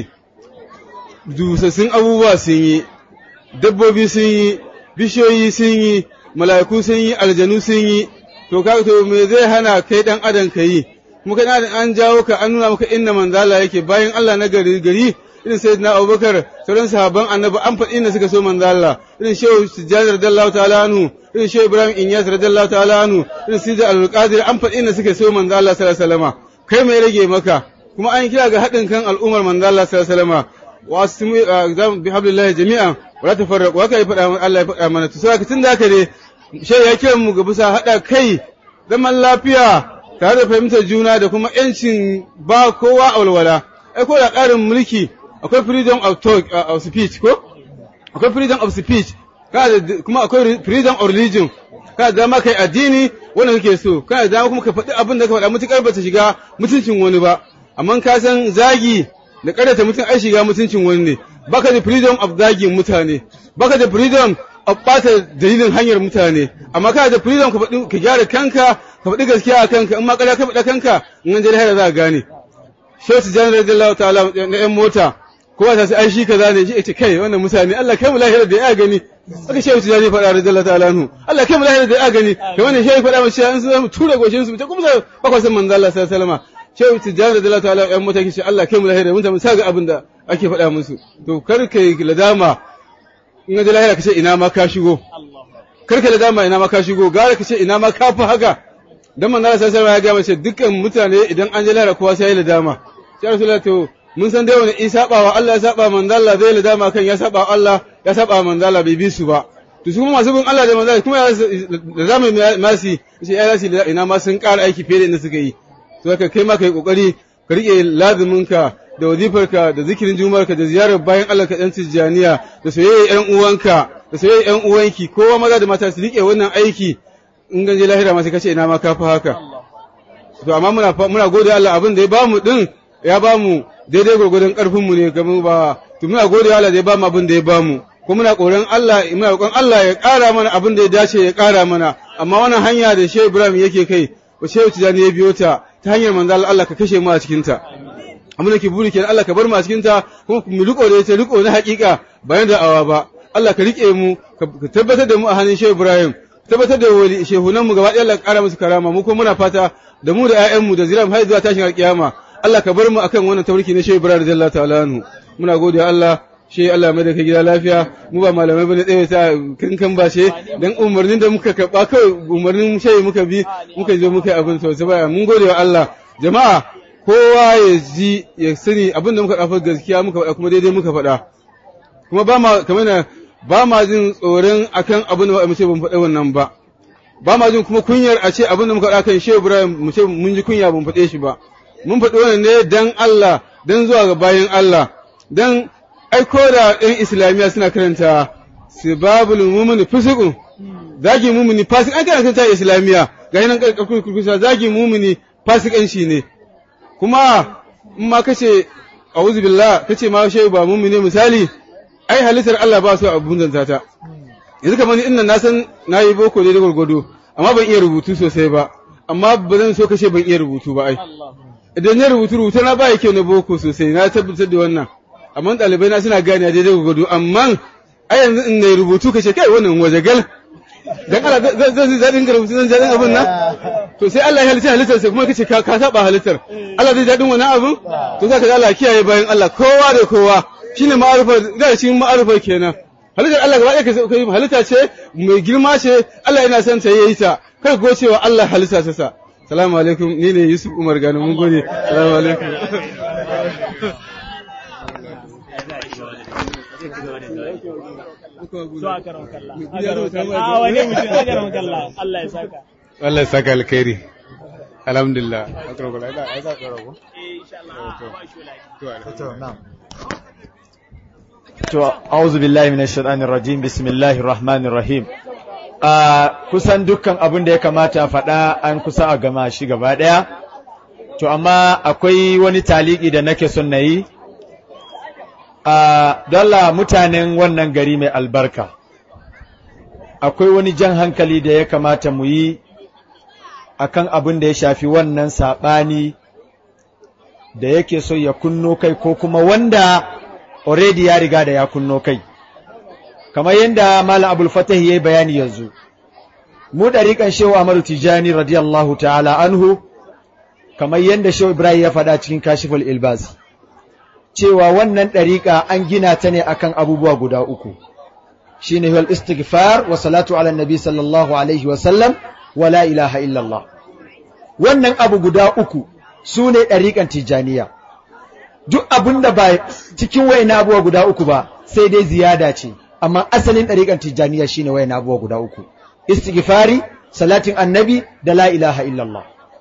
dusassun abubuwa sun yi dabbobi sun yi bishiyoyi sun yi mala'iku sun yi aljanu sun yi to ka to me zai hana kai dan adam ka yi kuma kai dan an jawo ka an nuna maka inna manzo Allah yake bayan Allah na gari gari irin sai na abubakar sauran sahabban annabi an faɗi inda suka so manzo Allah irin shehu sujjad radiyallahu ta'ala anhu irin shehu ibrahim inyas radiyallahu ta'ala anhu irin sidi al-qadir an faɗi inda suka so manzo Allah sallallahu alaihi wasallam kai mai rage maka kuma an kira ga haɗin kan al'ummar manzo Allah sallallahu alaihi wasallam wa asmu bi hablillahi jami'an wala tafarraqu haka ya faɗa Allah ya faɗa mana to sai tun da haka ne shehu ya kira mu ga bisa haɗa kai zaman lafiya tare da fahimtar juna da kuma 'yancin ba kowa a walwala ai ko da ƙarin mulki akwai freedom of talk uh, of speech ko akwai freedom of speech kuma akwai freedom of religion kana da dama kai addini wanda kake so kana da dama kuma ka faɗi abin da ka faɗa mutukar ba ta shiga mutuncin wani ba amma ka san zagi da ƙarata mutum ai shiga mutuncin wani ne baka da freedom of zagin mutane baka da freedom of ɓata dalilin hanyar mutane amma kana da freedom ka faɗi ka gyara kanka ka faɗi gaskiya a kanka in ma ƙarya ka faɗa kanka in an je lahira za a gane Shehu Tijjani radiyallahu ta'ala na 'yan mota kowa ta sai ai shi kaza ne shi ce kai wannan mutane Allah kai mu lahira da ya gani aka shehu tijani faɗa radiyallahu ta'ala anhu Allah kai mu lahira da ya gani kai wannan shehu faɗa mu cewa in su mu tura goshin su ta kuma sa bakwa san manzo Allah sallallahu alaihi wasallam shehu tijani radiyallahu ta'ala yan mutane ce Allah kai mu lahira mun ta mun saga abin da ake faɗa musu to kar kai ladama in ga lahira kace ina ma ka shigo kar ka ladama ina ma ka shigo gara kace ina ma ka fi haka dan manzo Allah sallallahu alaihi wasallam ya ga mace dukkan mutane idan an je lahira kowa sai ya ladama sai rasulullahi to mun san dai wani in saba wa Allah ya saba manzo Allah zai ladama kan ya saba Allah ya saba manzo Allah bai bi su ba to su kuma masu bin Allah da manzo Allah kuma da zamu masi shi ya rasi ina ma sun ƙara aiki fiye da inda suka yi to haka kai ma kai kokari ka rike lazumin ka da wazifarka da zikirin jumarka da ziyarar bayan Allah ka dan tijjaniya da soyayya ƴan uwanka da soyayya ƴan uwanki kowa maza da mata su rike wannan aiki in ganje lahira ma sai kace ina ma ka fa haka to amma muna muna gode Allah abin da ya bamu din ya bamu daidai gwargwadon ƙarfinmu ne kamar ba to muna gode Allah da ya bamu abin da ya bamu ko muna koran Allah muna roƙon Allah ya ƙara mana abin da ya dace ya ƙara mana amma wannan hanya da Shehu Ibrahim yake kai ba Shehu Tijani ya biyo ta ta hanyar manzo Allah ka kashe mu a cikin ta amma nake buri kenan Allah ka bar mu a cikin ta kuma mu riko da ita riko na haƙiƙa bayan da awa ba Allah ka rike mu ka tabbatar da mu a hannun Shehu Ibrahim tabbatar da wali shehunan mu gaba ɗaya Allah ka ƙara musu karama mu kuma muna fata da mu da ƴaƴanmu da ziram har zuwa tashin alƙiyama Allah ka bar mu akan wannan tawarki na Shehu Ibrahim radiyallahu ta'ala anhu muna gode Allah shi Allah mai da ka gida lafiya mu ba malamai bane tsaye ta kankan ba she dan umarnin da muka karba kai umarnin shehu muka bi muka zo muka abin to sai mun gode wa Allah jama'a kowa ya ji ya sani abin da muka dafa gaskiya muka faɗa kuma daidai muka faɗa kuma ba ma kamar ba ma jin tsoron akan abin da mu ce ban faɗa wannan ba ba ma jin kuma kunyar a ce abin da muka faɗa kan Shehu Ibrahim mu ce mun ji kunya ban faɗe shi ba mun faɗi wannan ne dan Allah dan zuwa ga bayan Allah dan ai ko da ɗan islamiyya suna karanta sibabul mumini fusuqun zagi mumini fasik an kana karanta islamiyya ga nan karkar kurkusa zagi mumini fasikanci ne kuma in ma kace a'udhu billah kace ma shehu ba mumini misali ai halittar Allah ba su abun zanta ta yanzu kamar inda na san nayi boko ne da gurgudu amma ban iya rubutu sosai ba amma ba zan so kace ban iya rubutu ba ai idan ya rubutu rubutu na ba kyau na boko sosai na tabbatar da wannan amma ɗalibai na suna gane daidai gurgudu amma ai yanzu in na rubutu kace kai wannan wajagal dan Allah zan zan daɗin rubutu zan daɗin abin nan to sai Allah ya halitta halittar sai kuma kace ka ka saba halittar Allah zai daɗin wannan abin to zaka ga Allah kiyaye bayan Allah kowa da kowa shine ma'arifa da shi ma'arifa kenan halittar Allah gaba ɗaya kai halitta ce mai girma ce Allah yana son ta yayi ta kai ko cewa Allah halitta ta sa salamu alaikum ni ne Yusuf Umar Gani mun gode salamu alaikum Allah ya saka alkhairi alhamdulillah to a'udhu billahi minash shaitanir rajim bismillahir rahmanir rahim a kusan dukkan abin da ya kamata a faɗa an kusa a gama shi gaba ɗaya to amma akwai wani taliki da nake son na yi a dalla mutanen wannan gari mai albarka akwai wani jan hankali da ya kamata mu yi akan abin da ya shafi wannan saɓani da yake so ya kunno kai ko kuma wanda already ya riga da ya kunno kai kamar yadda malam abul fatah yayi bayani yanzu mu dariƙan shehu Ahmadu Tijani radiyallahu ta'ala anhu kamar yadda shehu Ibrahim ya faɗa cikin kashiful ilbas cewa wannan dariƙa an gina ta ne akan abubuwa guda uku shine wal istighfar wa salatu ala nabi sallallahu alaihi wa sallam wa la ilaha illallah wannan abu guda uku su ne ɗariƙan tijaniya duk abin da ba cikin wayan abubuwa guda uku ba sai dai ziyada ce amma asalin ɗariƙan tijaniya shine wayan abubuwa guda uku istighfari salatin annabi da la ilaha illallah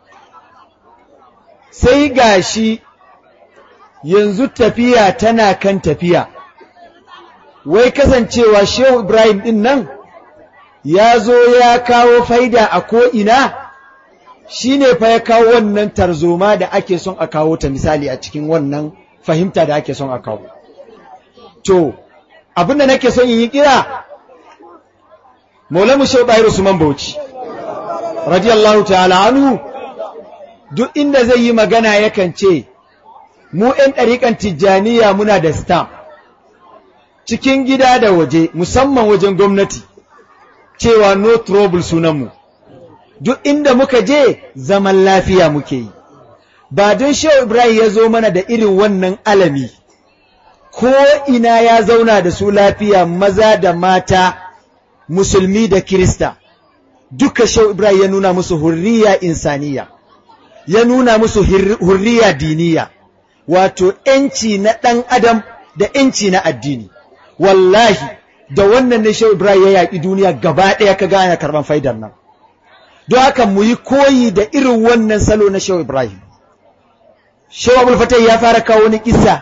sai gashi yanzu tafiya tana kan tafiya wai kasancewa shehu ibrahim din nan ya zo ya kawo faida a ko'ina shi ne fa ya kawo wannan tarzoma da ake son a kawo ta misali a cikin wannan fahimta da ake son a kawo. To, abinda nake son yi kira, Maulamu Shehu Bayar Usman Bauchi, radiyallahu ta'ala anhu, duk inda zai yi magana yakan ce, mu ‘yan ɗariƙan tijjaniya muna da stamp, cikin gida da waje, musamman wajen gwamnati, cewa no trouble sunanmu. duk inda muka je zaman lafiya muke yi ba don shehu ibrahim ya zo mana da irin wannan alami ko ina ya zauna da su lafiya maza da mata musulmi da kirista duka shehu ibrahim ya nuna musu hurriya insaniya ya nuna musu hurriya diniya wato ‘yanci na ɗan adam da ‘yanci na addini wallahi da wannan ne shehu ibrahim ya yaƙi duniya gaba ɗaya ka gane karɓan faidar nan don haka mu yi koyi da irin wannan salo na Shehu Ibrahim. Shehu Abul Fatah ya fara kawo wani kisa.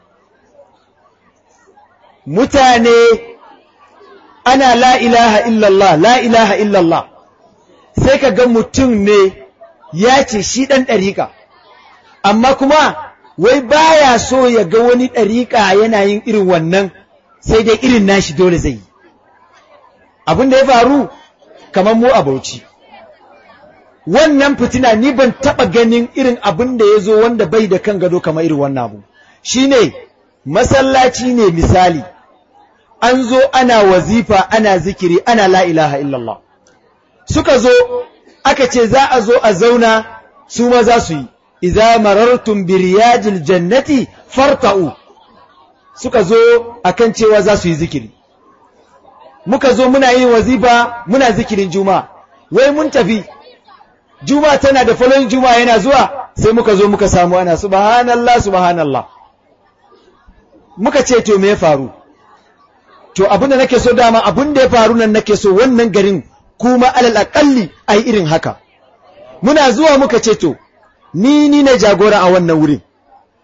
Mutane ana la ilaha illallah, la ilaha illallah, sai ka ga mutum ne ya ce shi ɗan ɗariƙa, amma kuma wai baya so ya ga wani ɗariƙa yana yin irin wannan sai dai irin nashi dole zai yi. Abin da ya faru kamar mu a Bauchi. wannan fitina ni ban taɓa ganin irin abin da ya zo wanda bai da kan gado kamar irin wannan abu shi ne masallaci ne misali an zo ana wazifa ana zikiri ana la ilaha illallah suka zo aka ce za a zo a zauna su ma za su yi iza marartum bi riyajil jannati farta'u suka zo akan cewa za su yi zikiri muka zo muna yin wazifa muna zikirin juma'a wai mun tafi juma tana da falon juma yana zuwa sai muka zo muka samu ana subhanallah subhanallah muka ce to me ya faru to abin da nake so dama abin da ya faru nan nake so wannan garin kuma alal aqalli ai irin haka muna zuwa muka ce to ni ni ne jagora a wannan wurin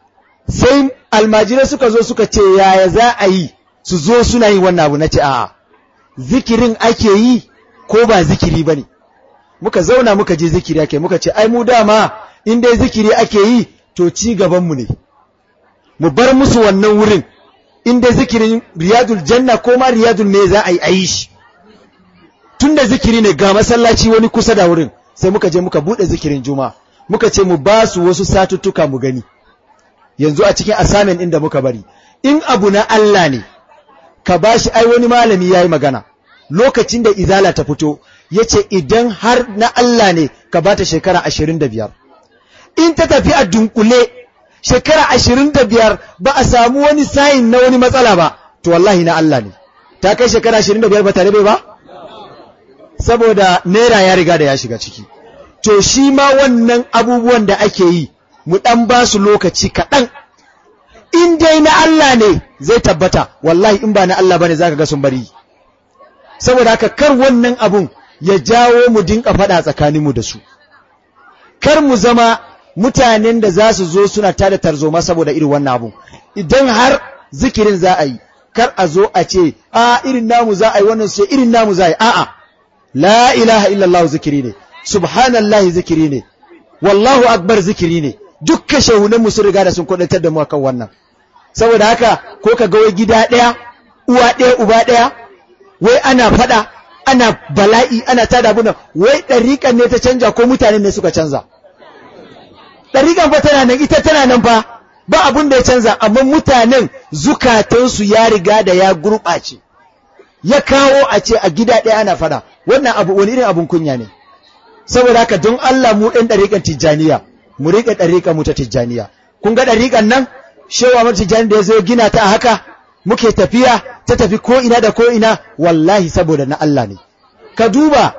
sai almajirai suka zo suka ce yaya za a yi su zo suna yin wannan abu na ce a'a zikirin ake yi ko ba zikiri ba ne muka zauna muka je zikiri ake muka ce ai mu dama in dai zikiri ake yi to ci gabanmu ne mu bar musu wannan wurin in dai zikirin riyadul janna ko ma riyadul me za a yi a yi shi tun da zikiri ne ga masallaci wani kusa da wurin sai muka je muka buɗe zikirin juma muka ce mu ba su wasu satuttuka mu gani yanzu a cikin assignment inda muka bari in abu na Allah ne ka bashi ai wani malami yayi magana lokacin da izala ta fito yace idan har na Allah ne ka bata shekara 25 in ta tafi a dunkule shekara 25 ba a samu wani sayin na wani matsala ba to wallahi na Allah ne ta kai shekara 25 ba tare bai ba saboda naira ya riga da ya shiga ciki to shi ma wannan abubuwan da ake yi mu ɗan ba su lokaci kaɗan in dai na Allah ne zai tabbata wallahi in ba na Allah bane zaka ga sun bari saboda haka kar wannan abun ya jawo mu dinka faɗa tsakaninmu da su kar mu zama mutanen da za su zo suna tada tarzoma saboda irin wannan abun idan har zikirin za a yi kar a zo a ce a irin namu za a yi wannan sai irin namu za a yi a'a la ilaha illallah zikiri ne subhanallahi zikiri ne wallahu akbar zikiri ne dukkan shehunanmu sun riga da sun kudantar da mu akan wannan saboda haka ko ka ga wai gida ɗaya uwa ɗaya uba ɗaya wai ana faɗa ana bala'i ana tada abuna wai ɗariƙan ne ta canja ko mutane ne suka canza ɗariƙan fa tana nan ita tana nan fa ba abun da ya canza amma mutanen zukatansu ya riga da ya gurɓace ya kawo a ce a gida ɗaya ana faɗa wannan abu wani irin abun kunya ne saboda haka don Allah mu ɗan ɗariƙan tijjaniya mu riƙe ɗariƙan mu ta tijjaniya kun ga ɗariƙan nan shewa mata tijjani da ya zo gina ta a haka muke tafiya ta tafi ko ina da ko ina wallahi saboda na Allah ne ka duba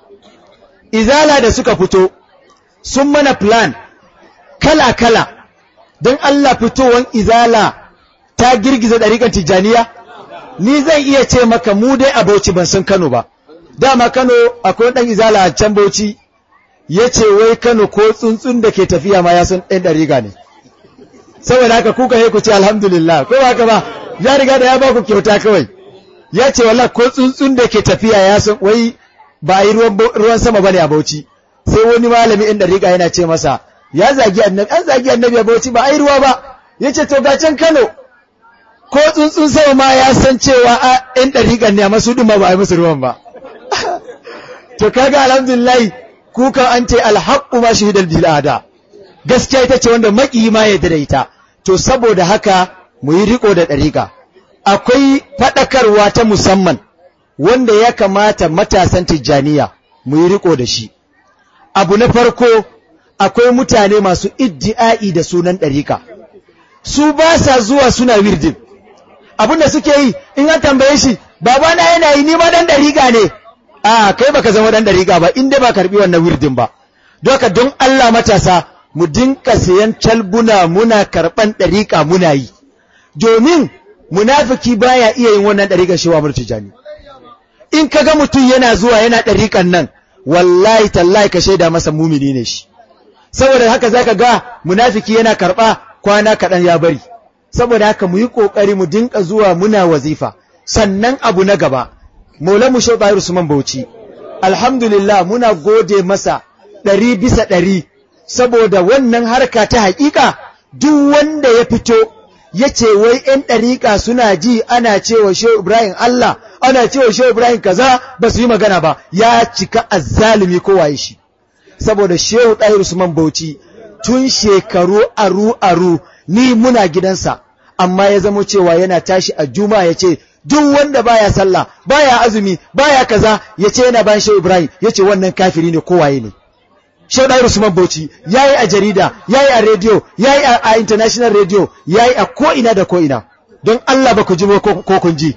izala da suka fito sun mana plan kala kala don Allah fitowan izala ta girgiza ɗariƙan tijjaniya ni zan iya ce maka mu dai a Bauchi ban san Kano ba dama Kano akwai ɗan izala a can Bauchi ya ce wai Kano ko tsuntsun da ke tafiya ma ya san ɗan ɗariga ne saboda haka kuka yi ku ce alhamdulillah ko ba ka ba ya riga da ya ba ku kyauta kawai ya ce wallah ko tsuntsun da ke tafiya ya san wai ba a yi ruwan sama bane a Bauchi sai wani malami ɗan ɗariga yana ce masa ya zagi annabi an zagi annabi a Bauchi ba a yi ruwa ba ya ce to ga can Kano ko tsuntsun sama ma ya san cewa a ɗan ɗariƙan ne a masu ɗin ma ba a yi musu ruwan ba to kaga alhamdulillah kukan an ce alhaqqu ma shahidal bil ada gaskiya ita ce wanda maki ma ya da ita to saboda haka mu yi riko da ɗariƙa akwai faɗakarwa ta musamman wanda ya kamata matasan tijjaniya mu yi riko da shi abu na farko akwai mutane masu iddi'ai da sunan ɗariƙa su ba sa zuwa suna wirdin abin da suke yi in an tambaye shi babana yana yi ni ma dan ɗariƙa ne a kai baka zama dan dariƙa ba inda ba karbi wannan wirdin ba doka don Allah matasa mu dinka sayan calbuna muna karban dariƙa muna yi domin munafiki baya iya yin wannan dariƙar shewa murtijani in kaga mutum yana zuwa yana dariƙan nan wallahi tallahi ka shaida masa mumini ne shi saboda haka zaka ga munafiki yana karba kwana kaɗan ya bari saboda haka mu yi ƙoƙari mu dinka zuwa muna wazifa sannan abu na gaba Maulamu Shehu Tahir Usman Bauchi, alhamdulillah muna gode masa ɗari bisa ɗari, saboda wannan harka ta haƙiƙa duk wanda ya fito ya ce wai ‘yan ɗariƙa suna ji ana cewa Shehu Ibrahim Allah, ana cewa Shehu Ibrahim kaza ba su yi magana ba, ya cika azzalumi kowaye shi. Saboda Shehu Tahir Usman Bauchi tun shekaru aru-aru ni muna gidansa, amma ya zamo cewa yana tashi a juma'a ya ce, duk wanda baya sallah baya azumi baya kaza yace yana bayan Shehu Ibrahim yace wannan kafiri ne kowaye ne Shehu Dairu Usman Bauchi yayi a jarida yayi a radio yayi a, international radio yayi a ko ina da ko ina don Allah ba ku ji ko kun ji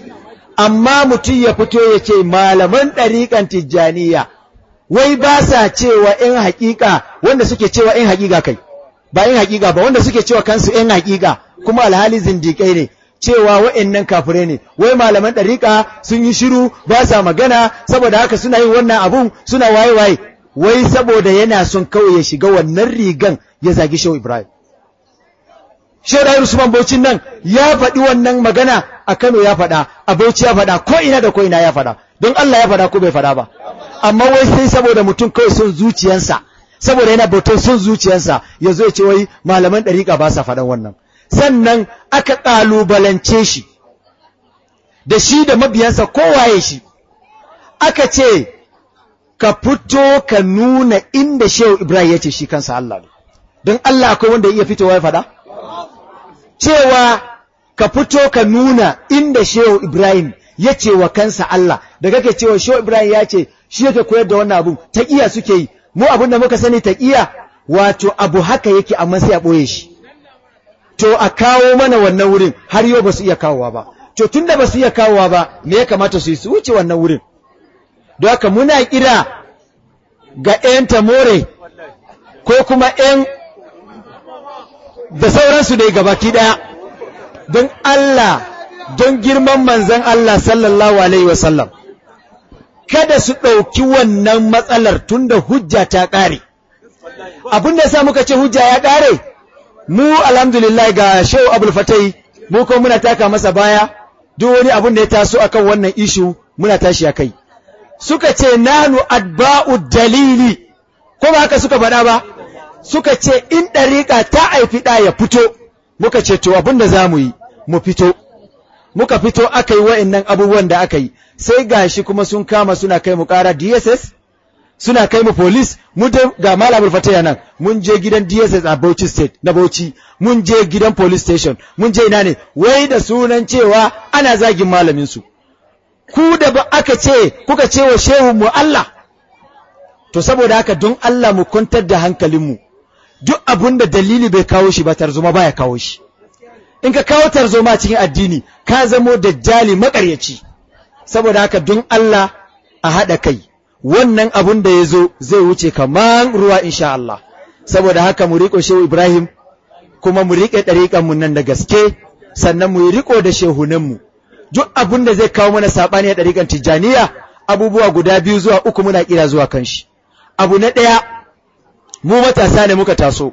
amma mutum ya fito yace malaman ɗariƙan Tijjaniya wai ba sa cewa in haƙiƙa wanda suke cewa in haƙiƙa kai ba in haƙiƙa ba wanda suke cewa kansu in haƙiƙa kuma alhali zindiƙai ne cewa wa'annan kafirai ne wai malaman ɗariƙa sun yi shiru ba sa magana saboda haka suna yin wannan abun suna waye waye wai saboda yana son kawai ya shiga wannan rigan ya zagi shehu ibrahim Shehu Dahir Usman Bauchin nan ya faɗi wannan magana a Kano ya faɗa, a Bauchi ya faɗa, ko ina da ko ina ya faɗa, don Allah ya faɗa ko bai faɗa ba. Amma wai sai saboda mutum kawai son zuciyarsa, saboda yana bautar son zuciyarsa, ya zo ya ce wai malaman ɗariƙa ba sa faɗan wannan. Sannan aka ƙalubalance shi, da shi da mabiyansa kowaye shi, aka ce, ka fito ka nuna inda Shehu Ibrahim ya ce shi kansa Allah ne. Don Allah akwai wanda ya iya fitowa ya faɗa? cewa ka fito ka nuna inda Shehu Ibrahim ya ce wa kansa Allah da kake cewa Shehu Ibrahim ya ce shi yake koyar da wannan abun taqiya suke yi mu abun da muka sani taqiya wato abu haka yake amma sai a boye shi to a kawo mana wannan wurin har yau ba su iya kawowa ba to tunda ba su iya kawowa ba me ya kamata su yi su wuce wannan wurin don haka muna kira ga 'yan tamore ko kuma 'yan da sauransu dai gabaki ɗaya don Allah don girman manzan Allah sallallahu Alaihi wasallam kada su ɗauki wannan matsalar tunda hujja ta ƙare abin da sa muka ce hujja ya ƙare mu alhamdulillah ga shehu abul fatai mu ko muna taka masa baya duk wani abin da ya taso akan wannan ishu muna tashi a kai suka ce nanu adba'u dalili ko ba haka suka faɗa ba suka ce in ɗariƙa ta haifi ɗa ya fito muka ce to abin da za mu yi mu fito muka fito aka yi wa'annan abubuwan da aka yi sai gashi kuma sun kama suna kai mu ƙara DSS suna kai mu police mu je ga malamul fataya nan mun je gidan DSS a Bauchi state na Bauchi mun je gidan police station mun je ina ne wai da sunan cewa ana zagin malamin su ku da ba aka ce kuka ce wa shehu mu Allah to saboda haka don Allah mu kwantar da hankalinmu duk abun da dalili bai kawo shi ba tarzoma baya kawo shi in ka kawo tarzoma cikin addini ka zamo dajjali makaryaci saboda haka don Allah a haɗa kai wannan abun da ya zo zai wuce kaman ruwa insha Allah saboda haka mu riƙo shehu Ibrahim kuma mu riƙe ɗariƙanmu nan da gaske sannan mu yi riƙo da shehunanmu duk abun da zai kawo mana saɓani a ɗariƙan tijjaniya abubuwa guda biyu zuwa uku muna kira zuwa kan shi abu na ɗaya mu matasa ne muka taso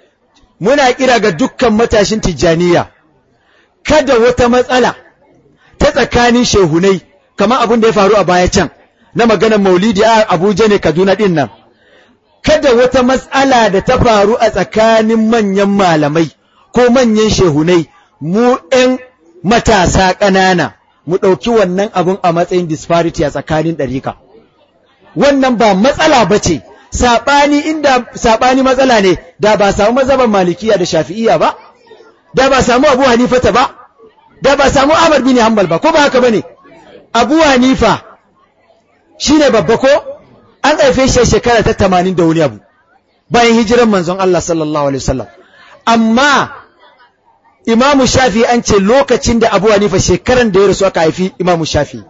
muna kira ga dukkan matashin tijjaniya kada wata matsala ta tsakanin shehunai kamar abin da ya faru a baya can na maganar maulidi a abuja ne kaduna ɗin nan kada wata matsala da ta faru a tsakanin manyan malamai ko manyan shehunai mu ‘yan matasa ƙanana mu ɗauki wannan abun a matsayin disparity a tsakanin ɗarika. Wannan ba matsala ba ce, saɓani inda saɓani matsala ne, da ba samu mazaban malikiya da shafi'iya ba, da ba samu abu hanifata ba, da ba samu Ahmad bin Hanbal ba, ko ba haka ba ne? Abu Hanifa shi ne babba ko? An haife shi shekara ta tamanin da wani abu, bayan hijiran manzon Allah sallallahu Alaihi wasallam. Amma Imamu Shafi an ce lokacin da Abu Hanifa shekaran da ya rasu aka haifi Imamu Shafi.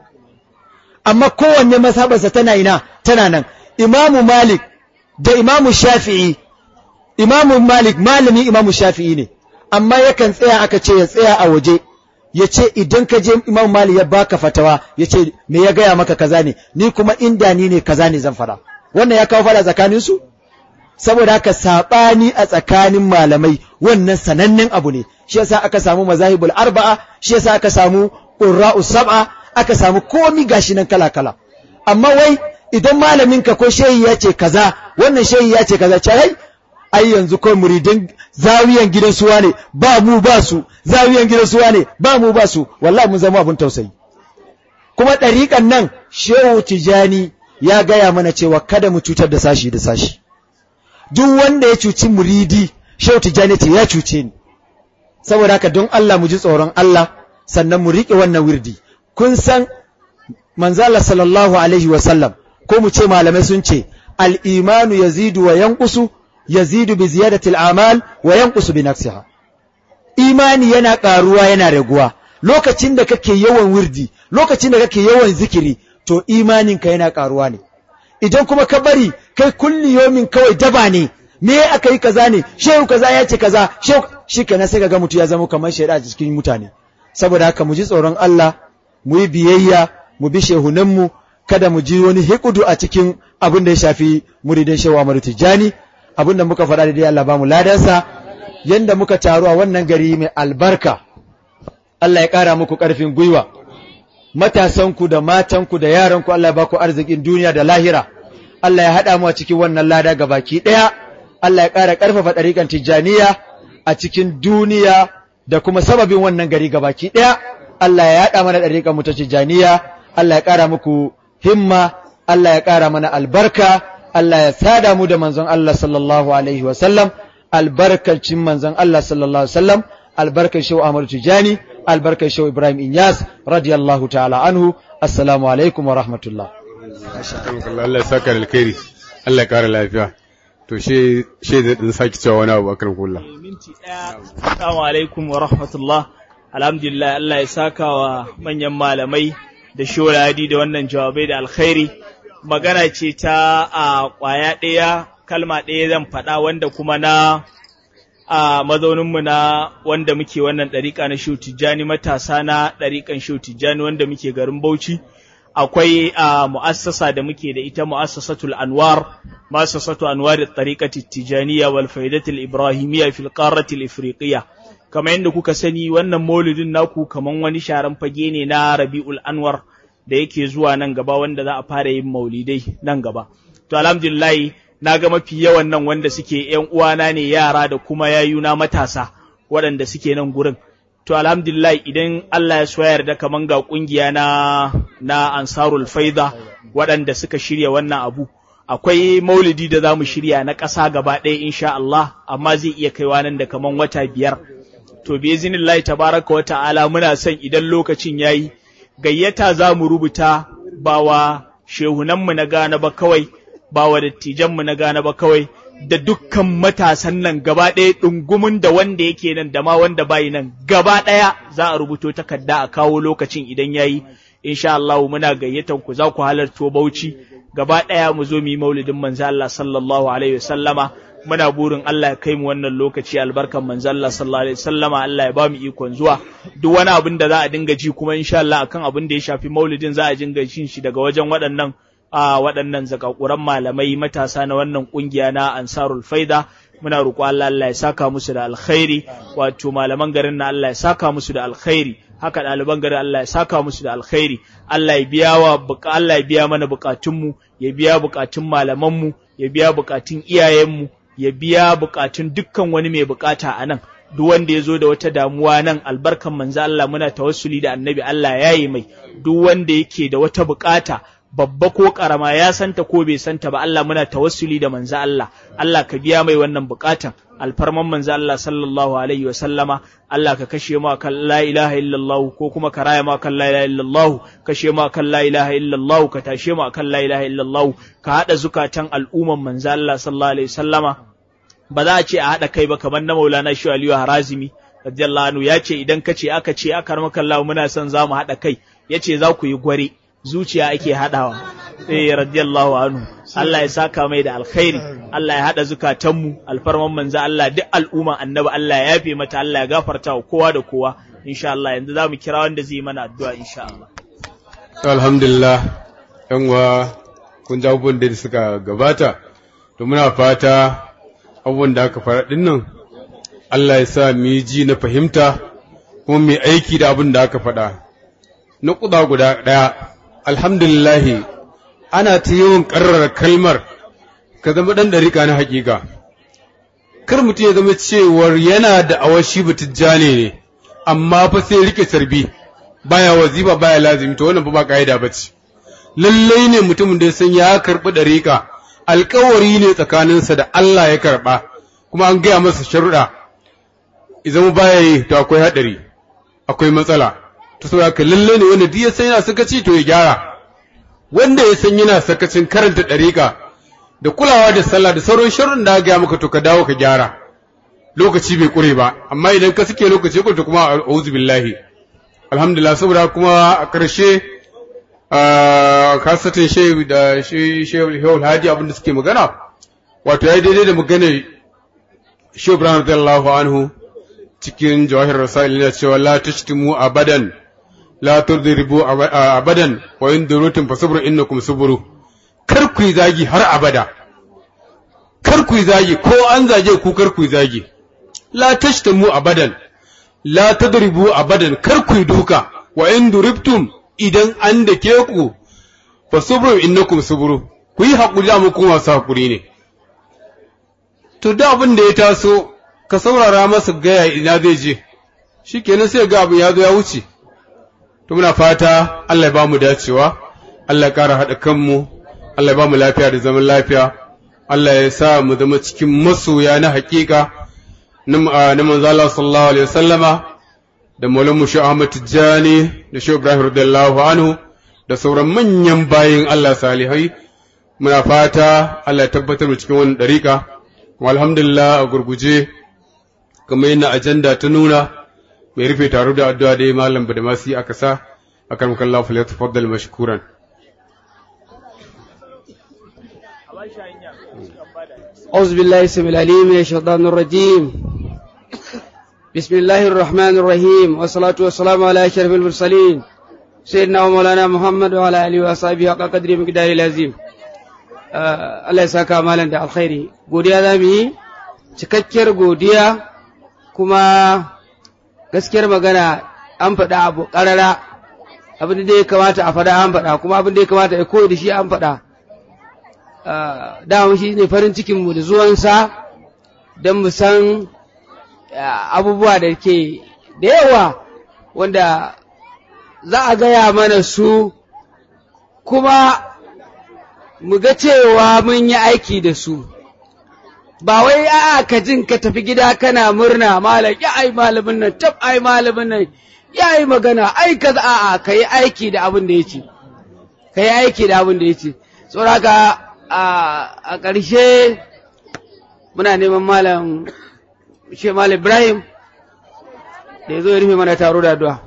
Amma kowanne mazhabarsa tana ina tana nan. Imamu Malik da Imamu Shafi'i Imamu Malik malami Imamu Shafi'i ne. Amma yakan tsaya aka ce ya tsaya a waje. Ya ce idan ka je Imamu Malik ya baka fatawa ya ce me ya gaya maka kaza ne ni kuma inda ni ne kaza ne zan fara. Wannan ya kawo fara tsakaninsu? saboda haka saɓani a tsakanin malamai wannan sanannen abu ne shi yasa aka samu mazahibul arba'a shi yasa aka samu qurra'u sab'a aka samu komi gashi nan kala kala amma wai idan malamin ka ko shehi ya ce kaza wannan shehi ya ce kaza ce ai ai yanzu kai muridin zawiyan gidan suwa ne ba mu ba su zawiyan gidan suwa ne ba mu ba su wallahi mun zama abun tausayi kuma ɗariƙan nan shehu tijani ya gaya mana cewa kada mu cutar da sashi da sashi duk wanda ya cuci muridi shehu tijjani ce ya cuce ni saboda haka don Allah mu ji tsoron Allah sannan mu riƙe wannan wirdi kun san manzala sallallahu alaihi wasallam ko mu ce malamai sun ce al-imanu yazidu wa yanqusu yazidu bi ziyadati al-amal wa yanqusu bi nafsiha imani yana ƙaruwa yana raguwa lokacin da kake yawan wirdi lokacin da kake yawan zikiri to imaninka yana ƙaruwa ne idan kuma ka bari kai kulli yomin kawai daba ne me aka yi kaza ne shehu kaza ya ce kaza shehu shi kenan sai ga mutu ya zama kamar shaida a cikin mutane saboda haka mu ji tsoron Allah mu yi biyayya mu bi shehunanmu kada mu ji wani hikudu a cikin abin da ya shafi muridan shehu Ahmadu Tijjani abin da muka faɗa da dai Allah ba mu ladansa yanda muka taru a wannan gari mai albarka Allah ya ƙara muku ƙarfin gwiwa matasanku da matanku da yaranku Allah ya baku arzikin duniya da lahira Allah ya haɗa mu a cikin wannan lada ga baki ɗaya Allah ya ƙara ƙarfafa ɗariƙan tijjaniya a cikin duniya da kuma sababin wannan gari ga baki ɗaya Allah ya haɗa mana ɗariƙan mu ta tijjaniya Allah ya ƙara muku himma Allah ya ƙara mana albarka Allah ya sada mu da manzon Allah sallallahu alaihi wa sallam albarkacin manzon Allah sallallahu alaihi wa sallam albarkar shehu Ahmad Tijani albarkar shehu Ibrahim Inyas radiyallahu ta'ala anhu assalamu alaikum wa rahmatullah Allah ya saka da alkhairi Allah ya kara lafiya to she she zai din saki cewa wani abu akan kullu minti ɗaya assalamu alaikum wa rahmatullah alhamdulillah Allah ya saka wa manyan malamai da shoradi da wannan jawabai da alkhairi magana ce ta a ƙwaya ɗaya kalma ɗaya zan faɗa wanda kuma na a mazauninmu na wanda muke wannan ɗariƙa na Shehu Tijjani matasa na ɗariƙan Shehu Tijjani wanda muke garin Bauchi akwai a mu'assasa da muke da ita mu'assasatul Anwar mu'assasatu Anwar at-tariqati Tijaniya wal faidatul Ibrahimiyya fil qarrati al-Ifriqiyya kamar yadda kuka sani wannan maulidin naku kaman wani sharan fage ne na Rabiul Anwar da yake zuwa nan gaba wanda za a fara yin maulidai nan gaba to alhamdulillah na ga mafi yawan nan wanda suke ‘yan uwana ne yara da kuma yayuna matasa waɗanda suke nan gurin. To alhamdulillah idan Allah ya so yarda kaman ga ƙungiya na na Ansarul Faida waɗanda suka shirya wannan abu. Akwai maulidi da za mu shirya na ƙasa gaba ɗaya insha Allah amma zai iya kaiwa nan da kaman wata biyar. To bi izinillahi tabaraka wa ta'ala muna son idan lokacin yayi gayyata za mu rubuta ba wa shehunanmu na gane ba kawai ba wa dattijanmu na gane ba kawai da dukkan matasan nan gaba ɗaya ɗungumin da wanda yake nan da ma wanda bayi nan gaba ɗaya za a rubuto takarda a kawo lokacin idan yayi insha Allah muna gayyatan ku za ku halarto Bauchi gaba ɗaya mu zo mu yi maulidin manzo Allah sallallahu alaihi wasallama muna burin Allah ya kai mu wannan lokaci albarkan manzo Allah sallallahu alaihi wasallama Allah ya ba mu ikon zuwa duk wani abin da za a dinga ji kuma insha Allah akan abin da ya shafi maulidin za a dinga jin shi daga wajen waɗannan a waɗannan zakakuran malamai matasa na wannan ƙungiya na ansarul faida muna roƙo Allah Allah ya saka musu da alkhairi wato malaman garin na Allah ya saka musu da alkhairi haka ɗaliban garin Allah ya saka musu da alkhairi Allah ya biya wa Allah ya biya mana buƙatunmu ya biya buƙatun malamanmu ya biya buƙatun iyayenmu ya biya buƙatun dukkan wani mai buƙata a nan duk wanda ya zo da wata damuwa nan albarkan manzo Allah muna tawassuli da annabi Allah ya yi mai duk wanda yake da wata buƙata babba ko karama ya santa ko bai santa ba Allah muna tawassuli da manzo Allah Allah ka biya mai wannan bukatan alfarman manzo Allah sallallahu alaihi wa sallama Allah ka kashe mu kan la ilaha illallah ko kuma ka raya mu kan la ilaha illallah kashe mu kan la ilaha illallah ka tashe mu kan la ilaha illallah ka hada zukatan al'umman manzo Allah sallallahu alaihi wa sallama ba za a ce a hada kai ba kamar na Maulana Shu Aliyu Harazimi radiyallahu anhu ya ce idan ka ce aka ce aka ramaka Allah muna son za mu hada kai yace za ku yi gware zuciya ake haɗawa eh radiyallahu anhu Allah ya saka mai da alkhairi Allah ya haɗa zukatanmu alfarman manzo Allah duk al'umma annabi Allah ya yafe mata Allah ya gafarta wa kowa da kowa insha Allah yanzu zamu kira wanda zai mana addu'a insha Allah alhamdulillah yan uwa kun ji abubuwan da suka gabata to muna fata abubuwan da aka fara dinnan Allah ya sa mu yi ji na fahimta kuma mu aiki da abin da aka faɗa na kuɗa guda ɗaya alhamdulillahi ana ta yawan ƙarrar kalmar ka zama ɗan ɗariƙa na haƙiƙa kar mutum ya zama cewar yana da awashi batijjane ne amma fa sai rike sarbi baya waziba baya lazimi to wannan fa ba ka'ida bace lallai ne mutumin da ya san ya karɓi ɗariƙa alƙawari ne tsakaninsa da Allah ya karɓa kuma an gaya masa sharuɗa idan baya yi to akwai haɗari akwai matsala to saboda haka lalle ne wanda duk ya san yana sakaci to ya gyara wanda ya san yana sakacin karanta ɗariƙa da kulawa da sallah da sauran sharrin da ga maka to ka dawo ka gyara lokaci bai kure ba amma idan ka suke lokaci ko to kuma a'udhu billahi alhamdulillah saboda kuma a ƙarshe kasatin shehu da shehu hadi abin da suke magana wato ya daidai da maganar shehu ibrahim radiyallahu anhu cikin jawahir rasail yana cewa la tashtimu abadan la tudribu abadan wa in durutum fasabru innakum suburu kar ku yi zagi har abada kar ku yi zagi ko an zage ku kar ku yi zagi la tashtamu abadan la tadribu abadan kar ku yi duka wa in duribtum idan an da ke ku fa subru innakum subru ku yi hakuri amma kuma masu hakuri ne to da abin da ya taso ka saurara masa gaya ina zai je shikenan sai ga abin ya zo ya wuce to muna fata Allah ya ba mu dacewa Allah ya ƙara haɗa kanmu Allah ya ba mu lafiya da zaman lafiya Allah ya sa mu zama cikin masoya na haƙiƙa na manzo Allah sallallahu alaihi wasallama da Maulana Shi Ahmad Tijjani da Shi Ibrahim radiyallahu anhu da sauran manyan bayin Allah salihai muna fata Allah ya tabbatar mu cikin wannan dariƙa alhamdulillah a gurguje kamar yana ajanda ta nuna mai rufe taro da addu'a dai malam da masu aka sa akan kallahu fa tafaddal mashkuran أعوذ بالله السميع العليم من الشيطان الرجيم بسم الله الرحمن الرحيم والصلاة والسلام على أشرف المرسلين سيدنا ومولانا محمد وعلى آله وصحبه حق قدره مقدار العظيم Allah ya saka malam da alkhairi godiya za mu yi cikakkiyar godiya kuma gaskiyar magana an faɗa abu ƙarara abin da ya kamata a faɗa an faɗa kuma abin da ya kamata ya koyi da shi an faɗa dama shi ne farin cikinmu da zuwansa don mu san abubuwa da ke da yawa wanda za a gaya mana su kuma mu ga cewa mun yi aiki da su ba wai a'a ka jin ka tafi gida kana murna malam ya ai malamin nan tab ai malamin nan ya yi magana ai kaza a'a ka yi aiki da abin da ya ce ka yi aiki da abin da ya ce saboda a ƙarshe muna neman malam shi malam ibrahim da ya zo ya rufe mana taro da addu'a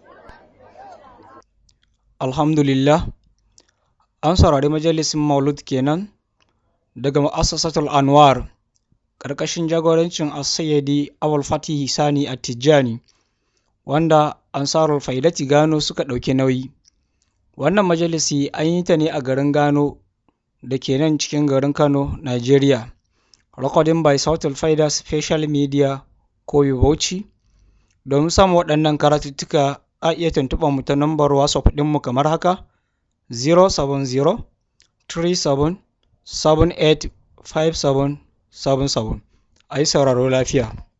alhamdulillah an saurari majalisin maulud kenan daga ma'assasatul anwar ƙarƙashin jagorancin asayyadi awal fatihi sani a tijjani wanda ansarul faidati gano suka ɗauki nauyi wannan majalisi an yi ta ne a garin gano da ke nan cikin garin Kano, Nigeria. Recording by Southern Faida Special Media Koyi Bauchi. Domin samun waɗannan karatuttuka a iya tuntuɓar mu ta nambar WhatsApp ɗinmu kamar haka 070 37 78 57 77 a yi sauraro lafiya.